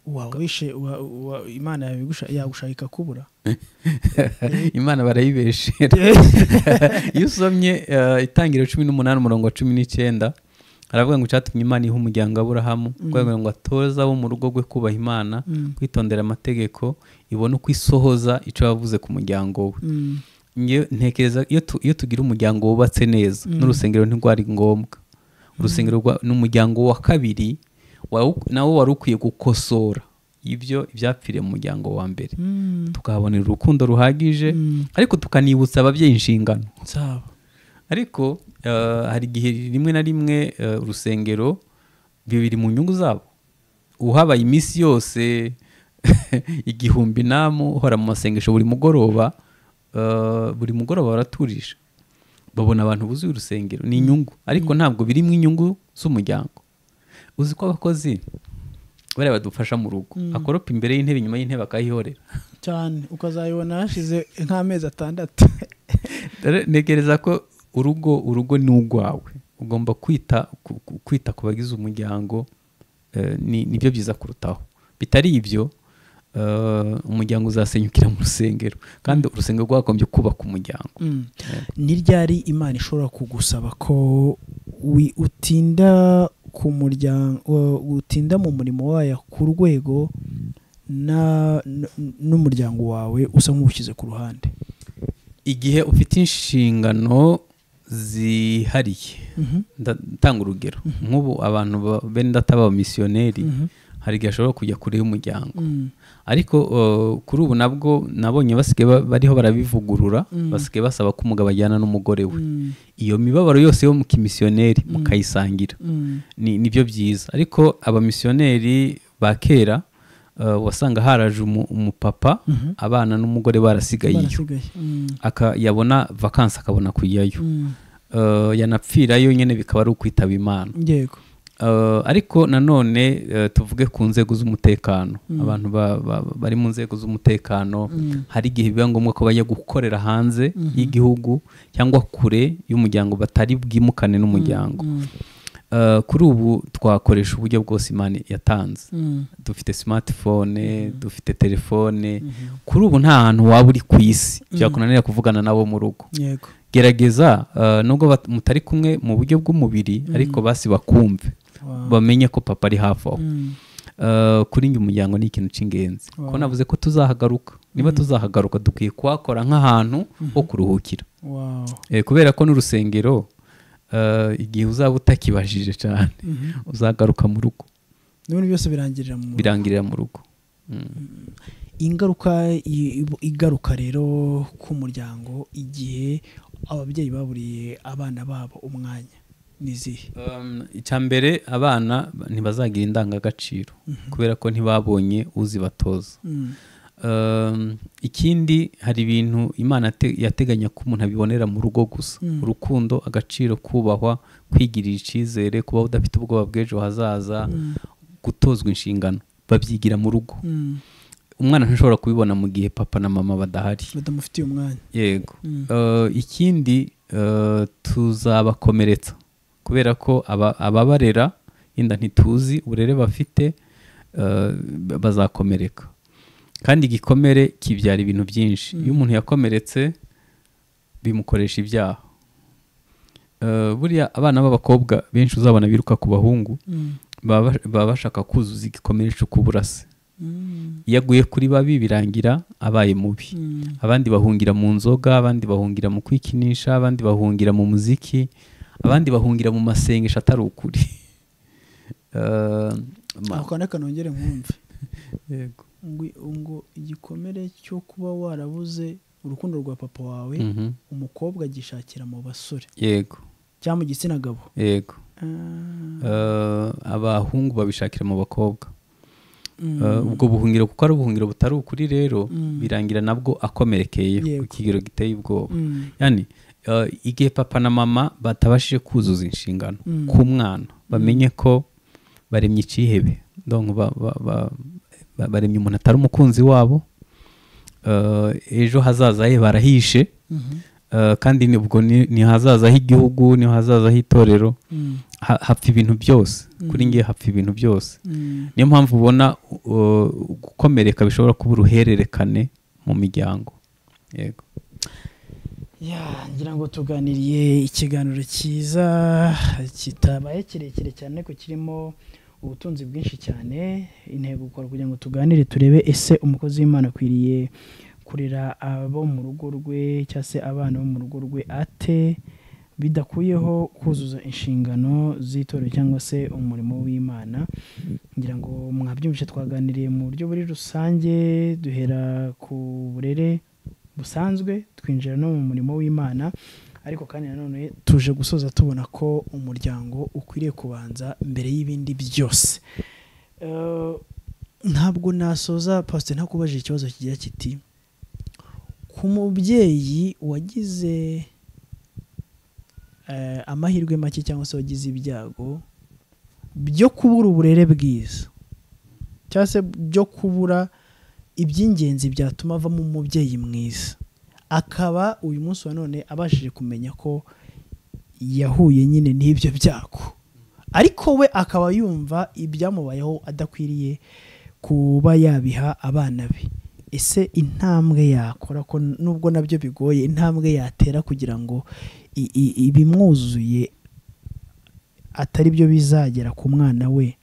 Wa- wishe wa- wa- imana yawe igusha- yagushaka ikakubura imana barayibeshera iyo usomye uh, itangiriro cumi n'umunani umurongo wa cumi n'icyenda aravuga ngo icyatumye imana iha umuryango aburahamu kubera ngo atoze abo mu rugo rwe kubaha imana kwitondera amategeko ibone uko isohoza icyo yavuze ku muryango we Mm, Nge- ntekereza iyo tu- iyo tugira umuryango wubatse neza n'urusengero ntirwari ngombwa urusengero rwa- ni umuryango wa kabiri wawu- nawo wari ukwiye gukosora ibyo ibyapfiriye mu muryango wa mbere mm, tukahabonera urukundo ruhagije ariko tukanibutsa ababyeyi inshingano nzaba ariko eh, hari igihe rimwe na rimwe eh, urusengero bibiri mu nyungu zabo uhabaye iminsi yose igihumbi namu uhora mu masengesho buri mugoroba eh, buri mugoroba baraturisha babona abantu buzuye urusengero ni inyungu ariko ntabwo birimo inyungu z'umuryango uzi ko abakozi bariya badufasha mu rugo akoropa imbere y'intebe inyuma y'intebe akayihorera cyane ukazayibona hashize nk'amezi atandatu Dore ntekereza ko urugo urugo ni urwawe ugomba kwita ku- ku- kwita ku bagize umuryango eh, ni nibyo byiza kurutaho bitari ibyo eh, umuryango uzasenyukira mu rusengero kandi urusengero rwagombye kubaka umuryango Mm. ni ryari imana ishobora kugusaba ko wi- utinda ku muryango utinda mu murimo wayo ku rwego na- n- n'umuryango wawe usa nk'uwushyize ku ruhande igihe ufite inshingano zihariye ndatanga urugero nk'ubu abantu ba- bene data b'abamisiyoneri hari igihe ashobora kujya kure y'umuryango Mm. ariko uh, kuri ubu nabwo nabonye basigaye ba- bariho barabivugurura basigaye basaba ko umugabo ajyana n'umugore we Mm. iyo mibabaro yose yo mu kimisiyoneri mukayisangira Mm. ni nibyo byiza ariko abamisiyoneri ba kera uh, wasanga haraje umu- umupapa abana n'umugore barasigayeyo barasigaye Mm. aka yabona vakansi akabona kujyayo Mm. Uh, yanapfirayo nyine bikaba ari ukwitaba imana yego Uh, ariko nanone uh, tuvuge ku nzego z'umutekano abantu ba- ba- bari mu nzego z'umutekano hari igihe biba ngombwa ko bajya gukorera hanze y'igihugu cyangwa kure y'umuryango batari bwimukane n'umuryango Uh, kuri ubu twakoresha uburyo bwose imana yatanze Mm. dufite smartphone dufite telefone kuri ubu nta hantu waba uri ku isi byakunanira kuvugana nabo mu rugo yego gerageza eh, nubwo bat- mutari kumwe mu buryo bw'umubiri ariko basi bakumve bamenye ko papa ari hafi aho Mm. Eh, kuri njye umuryango ni ikintu cy'ingenzi ko navuze ko tuzahagaruka niba tuzahagaruka dukwiye kuhakora nk'ahantu ho kuruhukira wow Eh, kubera ko n'urusengero eh, igihe uzaba utakibajije cyane uzagaruka mu rugo n'ibintu byose birangirira mu birangirira mu rugo ingaruka i- i- igaruka rero ku muryango igihe ababyeyi baburiye abana babo umwanya n'izihe Um, icya mbere abana ba- ntibazagira indangagaciro kubera ko ntibabonye uzibatoza Mm. Um, ikindi hari ibintu imana yate- yateganya ko umuntu abibonera mu rugo gusa urukundo agaciro kubahwa kwigirira icyizere kubaho udafite ubwoba bw'ejo hazaza gutozwa inshingano babyigira mu rugo Mm. umwana ntashobora kubibona mu gihe papa na mama badahari batamufitiye umwanya yego Eh, ikindi eh, tuzabakomeretsa kubera ko aba- ababarera yenda ntituzi uburere bafite eh, bazakomereka kandi igikomere kibyara ibintu byinshi iyo umuntu yakomeretse bimukoresha ibyaha Eh, buriya abana b'abakobwa benshi uzabona biruka ku bahungu baba baba bashaka kuzuza igikomere cyo kuburase iyo aguye kuri babi birangira abaye mubi abandi bahungira mu nzoga abandi bahungira mu kwikinisha abandi bahungira mu muziki abandi bahungira mu masengesho atari ukuri Eh, ma- ako kanda kanongere nkumve yego. ngo ngo igikomere cyo kuba warabuze urukundo rwa papa wawe Mhm. umukobwa agishakira mu basore yego cyangwa mu gitsina gabo yego Ah, Eh, abahungu babishakira mu bakobwa mm. Eh, ubwo buhungiro kuko ari ubuhungiro butari ukuri rero birangira nabwo akomerekeye ku Yego. kigero giteye ubwoba Mm. yani eh, igihe papa na mama batabashije kuzuza inshingano ku mwana bamenye ko baremye icyihebe donc ba- ba- ba- ba- baremye umuntu atari umukunzi wabo Eh, ejo hazaza he barahishe Eh, kandi ni- ubwo ni ni hazaza h'igihugu ni hazaza h'itorero Ha- hapfa ibintu byose kuri ngiye hapfa ibintu byose niyo mpamvu ubona uh, gukomereka bishobora kuba uruhererekane mu miryango yego ya ngira ngo tuganiriye ikiganiro cyiza kitabaye kirekire cyane ariko kirimo ubutunzi bwinshi cyane intego gukora kugira ngo tuganire turebe ese umukozi w'imana akwiriye kurera abo mu rugo rwe cyangwa se abana bo mu rugo rwe ate bidakuyeho kuzuza inshingano z'itorero cyangwa se umurimo w'imana ngira ngo mwabyumvise twaganiriye mu buryo buri rusange duhera ku burere busanzwe twinjira no mu murimo w'imana ariko kandi nanone tuje gusoza tubona ko umuryango ukwiriye kubanza mbere y'ibindi byose Eh, ntabwo nasoza pasite ntakubajije ikibazo kigira kiti ku mubyeyi wagize eh, amahirwe make cyangwa se wagize ibyago byo kubura uburere bwiza cyangwa se byo kubura iby'ingenzi byatuma avamo umubyeyi mwiza akaba uyu munsi wa none abashije kumenya ko yahuye nyine n'ibyo byago ariko we akaba yumva ibyamubayeho adakwiriye kuba yabiha abana be ese intambwe yakora ko nubwo nabyo bigoye intambwe yatera kugira ngo i- i- ibimwuzuye atari byo bizagera ku mwana we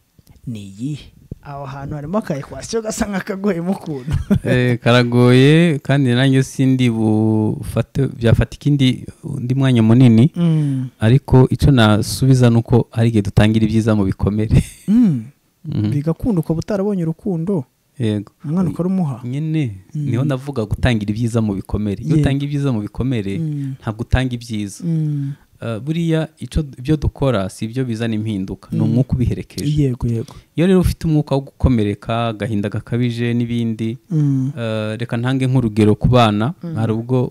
ni iyihe aho hantu harimo aka ekwasiyo gasa nk'akagoyemo ukuntu Eh, karagoye kandi nanjye sindi bufate byafatika indi undi mwanya munini ariko icyo nasubiza ni uko hari igihe dutangira ibyiza mu bikomere Mm. Mhm. bigakunda ukaba utarabonye urukundo yego umwana ukaruha nyine niho navuga gutangira ibyiza mu bikomere iyo Yego. utanga ibyiza mu bikomere ntabwo utanga ibyiza Eh, buriya icyo ibyo dukora si ibyo bizana impinduka ni umwuka ubiherekeje yego yego iyo rero ufite umwuka wo gukomereka agahinda gakabije n'ibindi Mm. eh, reka ntange nk'urugero ku bana hari ubwo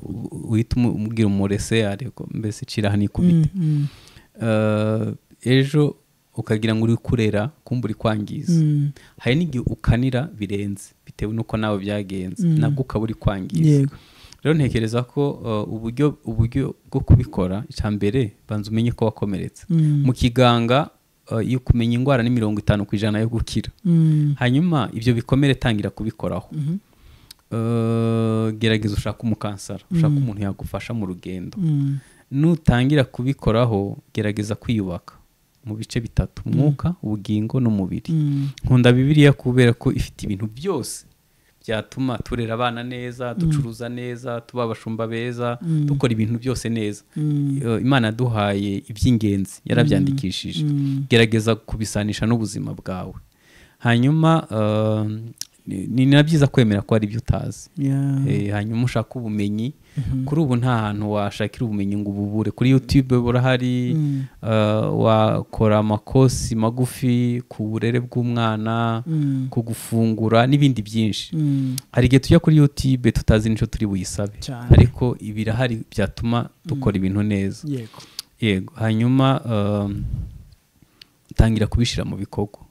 uhita umu- umubwira umurese ariko mbese cira hano ikubite Mm. Eh, ejo ukagira ngo uri kurera kumba uri kwangiza Mm. hari n'igihe ukanira birenze bitewe n'uko nawe byagenze nabwo ukaba uri kwangiza yego rero ntekereza ko eh, uburyo uburyo bwo kubikora icya mbere banza umenye ko wakomeretse Mm. mu kiganga eh, iyo kumenya indwara ni mirongo itanu ku ijana yo gukira Mm. hanyuma ibyo bikomere tangira kubikoraho Eh, gerageza ushake umukansara ushake umuntu yagufasha mu rugendo Mm. nutangira kubikoraho gerageza kwiyubaka mu bice bitatu umwuka ubugingo n'umubiri Mm. nkunda bibiliya kubera ko ifite ibintu byose byatuma turera abana neza ducuruza neza tuba abashumba beza dukora ibintu byose neza Eh, imana yaduhaye iby'ingenzi yarabyandikishije gerageza kubisanisha n'ubuzima bwawe hanyuma eh, ni- ni na byiza kwemera ko hari ibyo utazi Yeah. Eh, hanyuma ushaka ubumenyi kuri ubu nta hantu washakira ubumenyi ngo ububure kuri youtube burahari eh, wakora amakosi magufi ku burere bw'umwana ku gufungura n'ibindi byinshi Mm. hari igihe tujya kuri youtube tutazi n'icyo turi buyisabe Cyane. ariko ibirahari byatuma dukora ibintu neza yego yego hanyuma um, tangira kubishyira mu bikorwa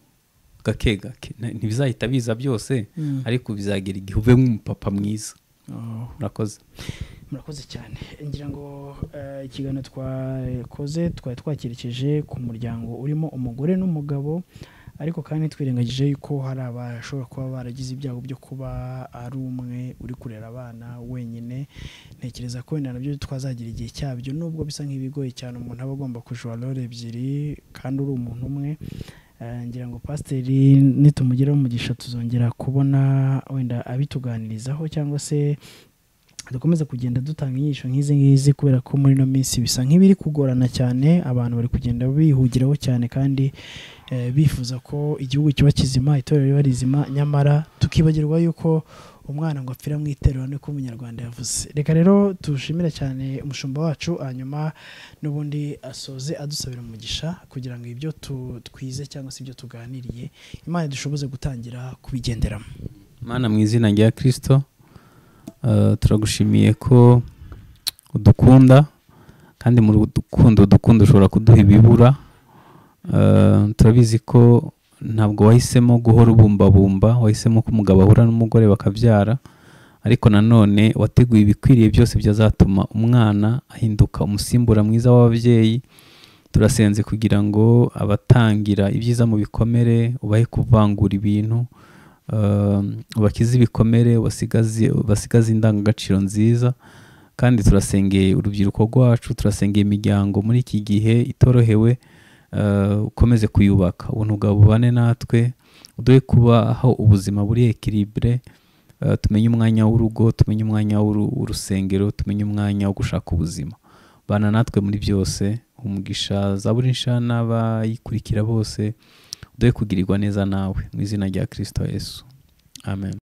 gake gake Na- ntibizahita biza byose ariko bizagera igihe ube nk'umupapa mwiza Oh. murakoze murakoze cyane ngira ngo eh, ikiganiro twakoze twari twakerekeje ku muryango urimo umugore n'umugabo ariko kandi twirengagije yuko hari abashobora kuba baragize ibyago byo kuba ari umwe uri kurera abana wenyine ntekereza ko wenda nabyo twazagira igihe cyabyo nubwo bisa nk'ibigoye cyane umuntu aba agomba kujura role ebyiri kandi uri umuntu umwe Eh, ngira ngo pasiteri nitumugiraho umugisha tuzongera kubona wenda abituganirizaho cyangwa se dukomeze kugenda dutanga inyigisho nk'izi ngizi kubera ko muri ino minsi bisa nk'ibiri kugorana cyane abantu bari kugenda bihugiraho cyane kandi eh, bifuza ko igihugu kiba kizima itorero riba rizima nyamara tukibagirwa yuko umwana ngo apfira mu iterura niko umunyarwanda yavuze reka rero tushimire cyane umushumba wacu hanyuma n'ubundi asoze adusabira umugisha kugira ngo ibyo tu- twize cyangwa se ibyo tuganiriye imana dushoboze gutangira kubigenderamo mana mu izina rya kirisito eh, turagushimiye ko udukunda kandi mu rukundo udukunda ushobora kuduha ibibura Eh, turabizi ko ntabwo wahisemo guhora ubumbabumba wahisemo ko umugabo ahura n'umugore bakabyara ariko nanone wateguye ibikwiriye byose byazatuma umwana ahinduka umusimbura mwiza w'ababyeyi turasenze kugira ngo abatangira ibyiza mu bikomere ubahe kuvangura ibintu um, ubakize ibikomere ubasigaze- ubasigaze indangagaciro nziza kandi turasengeye urubyiruko rwacu turasengeye imiryango muri iki gihe itorohewe uh, ukomeze kuyubaka ubuntu bwawe bubane natwe uduhe kubaho ubuzima buri ekiribure uh, tumenye umwanya w'urugo tumenye umwanya w'uru- w'urusengero tumenye umwanya wo gushaka ubuzima bana natwe muri byose umugisha za buri nsha n'abayikurikira bose uduhe kugirirwa neza nawe mu izina rya kirisito yesu amen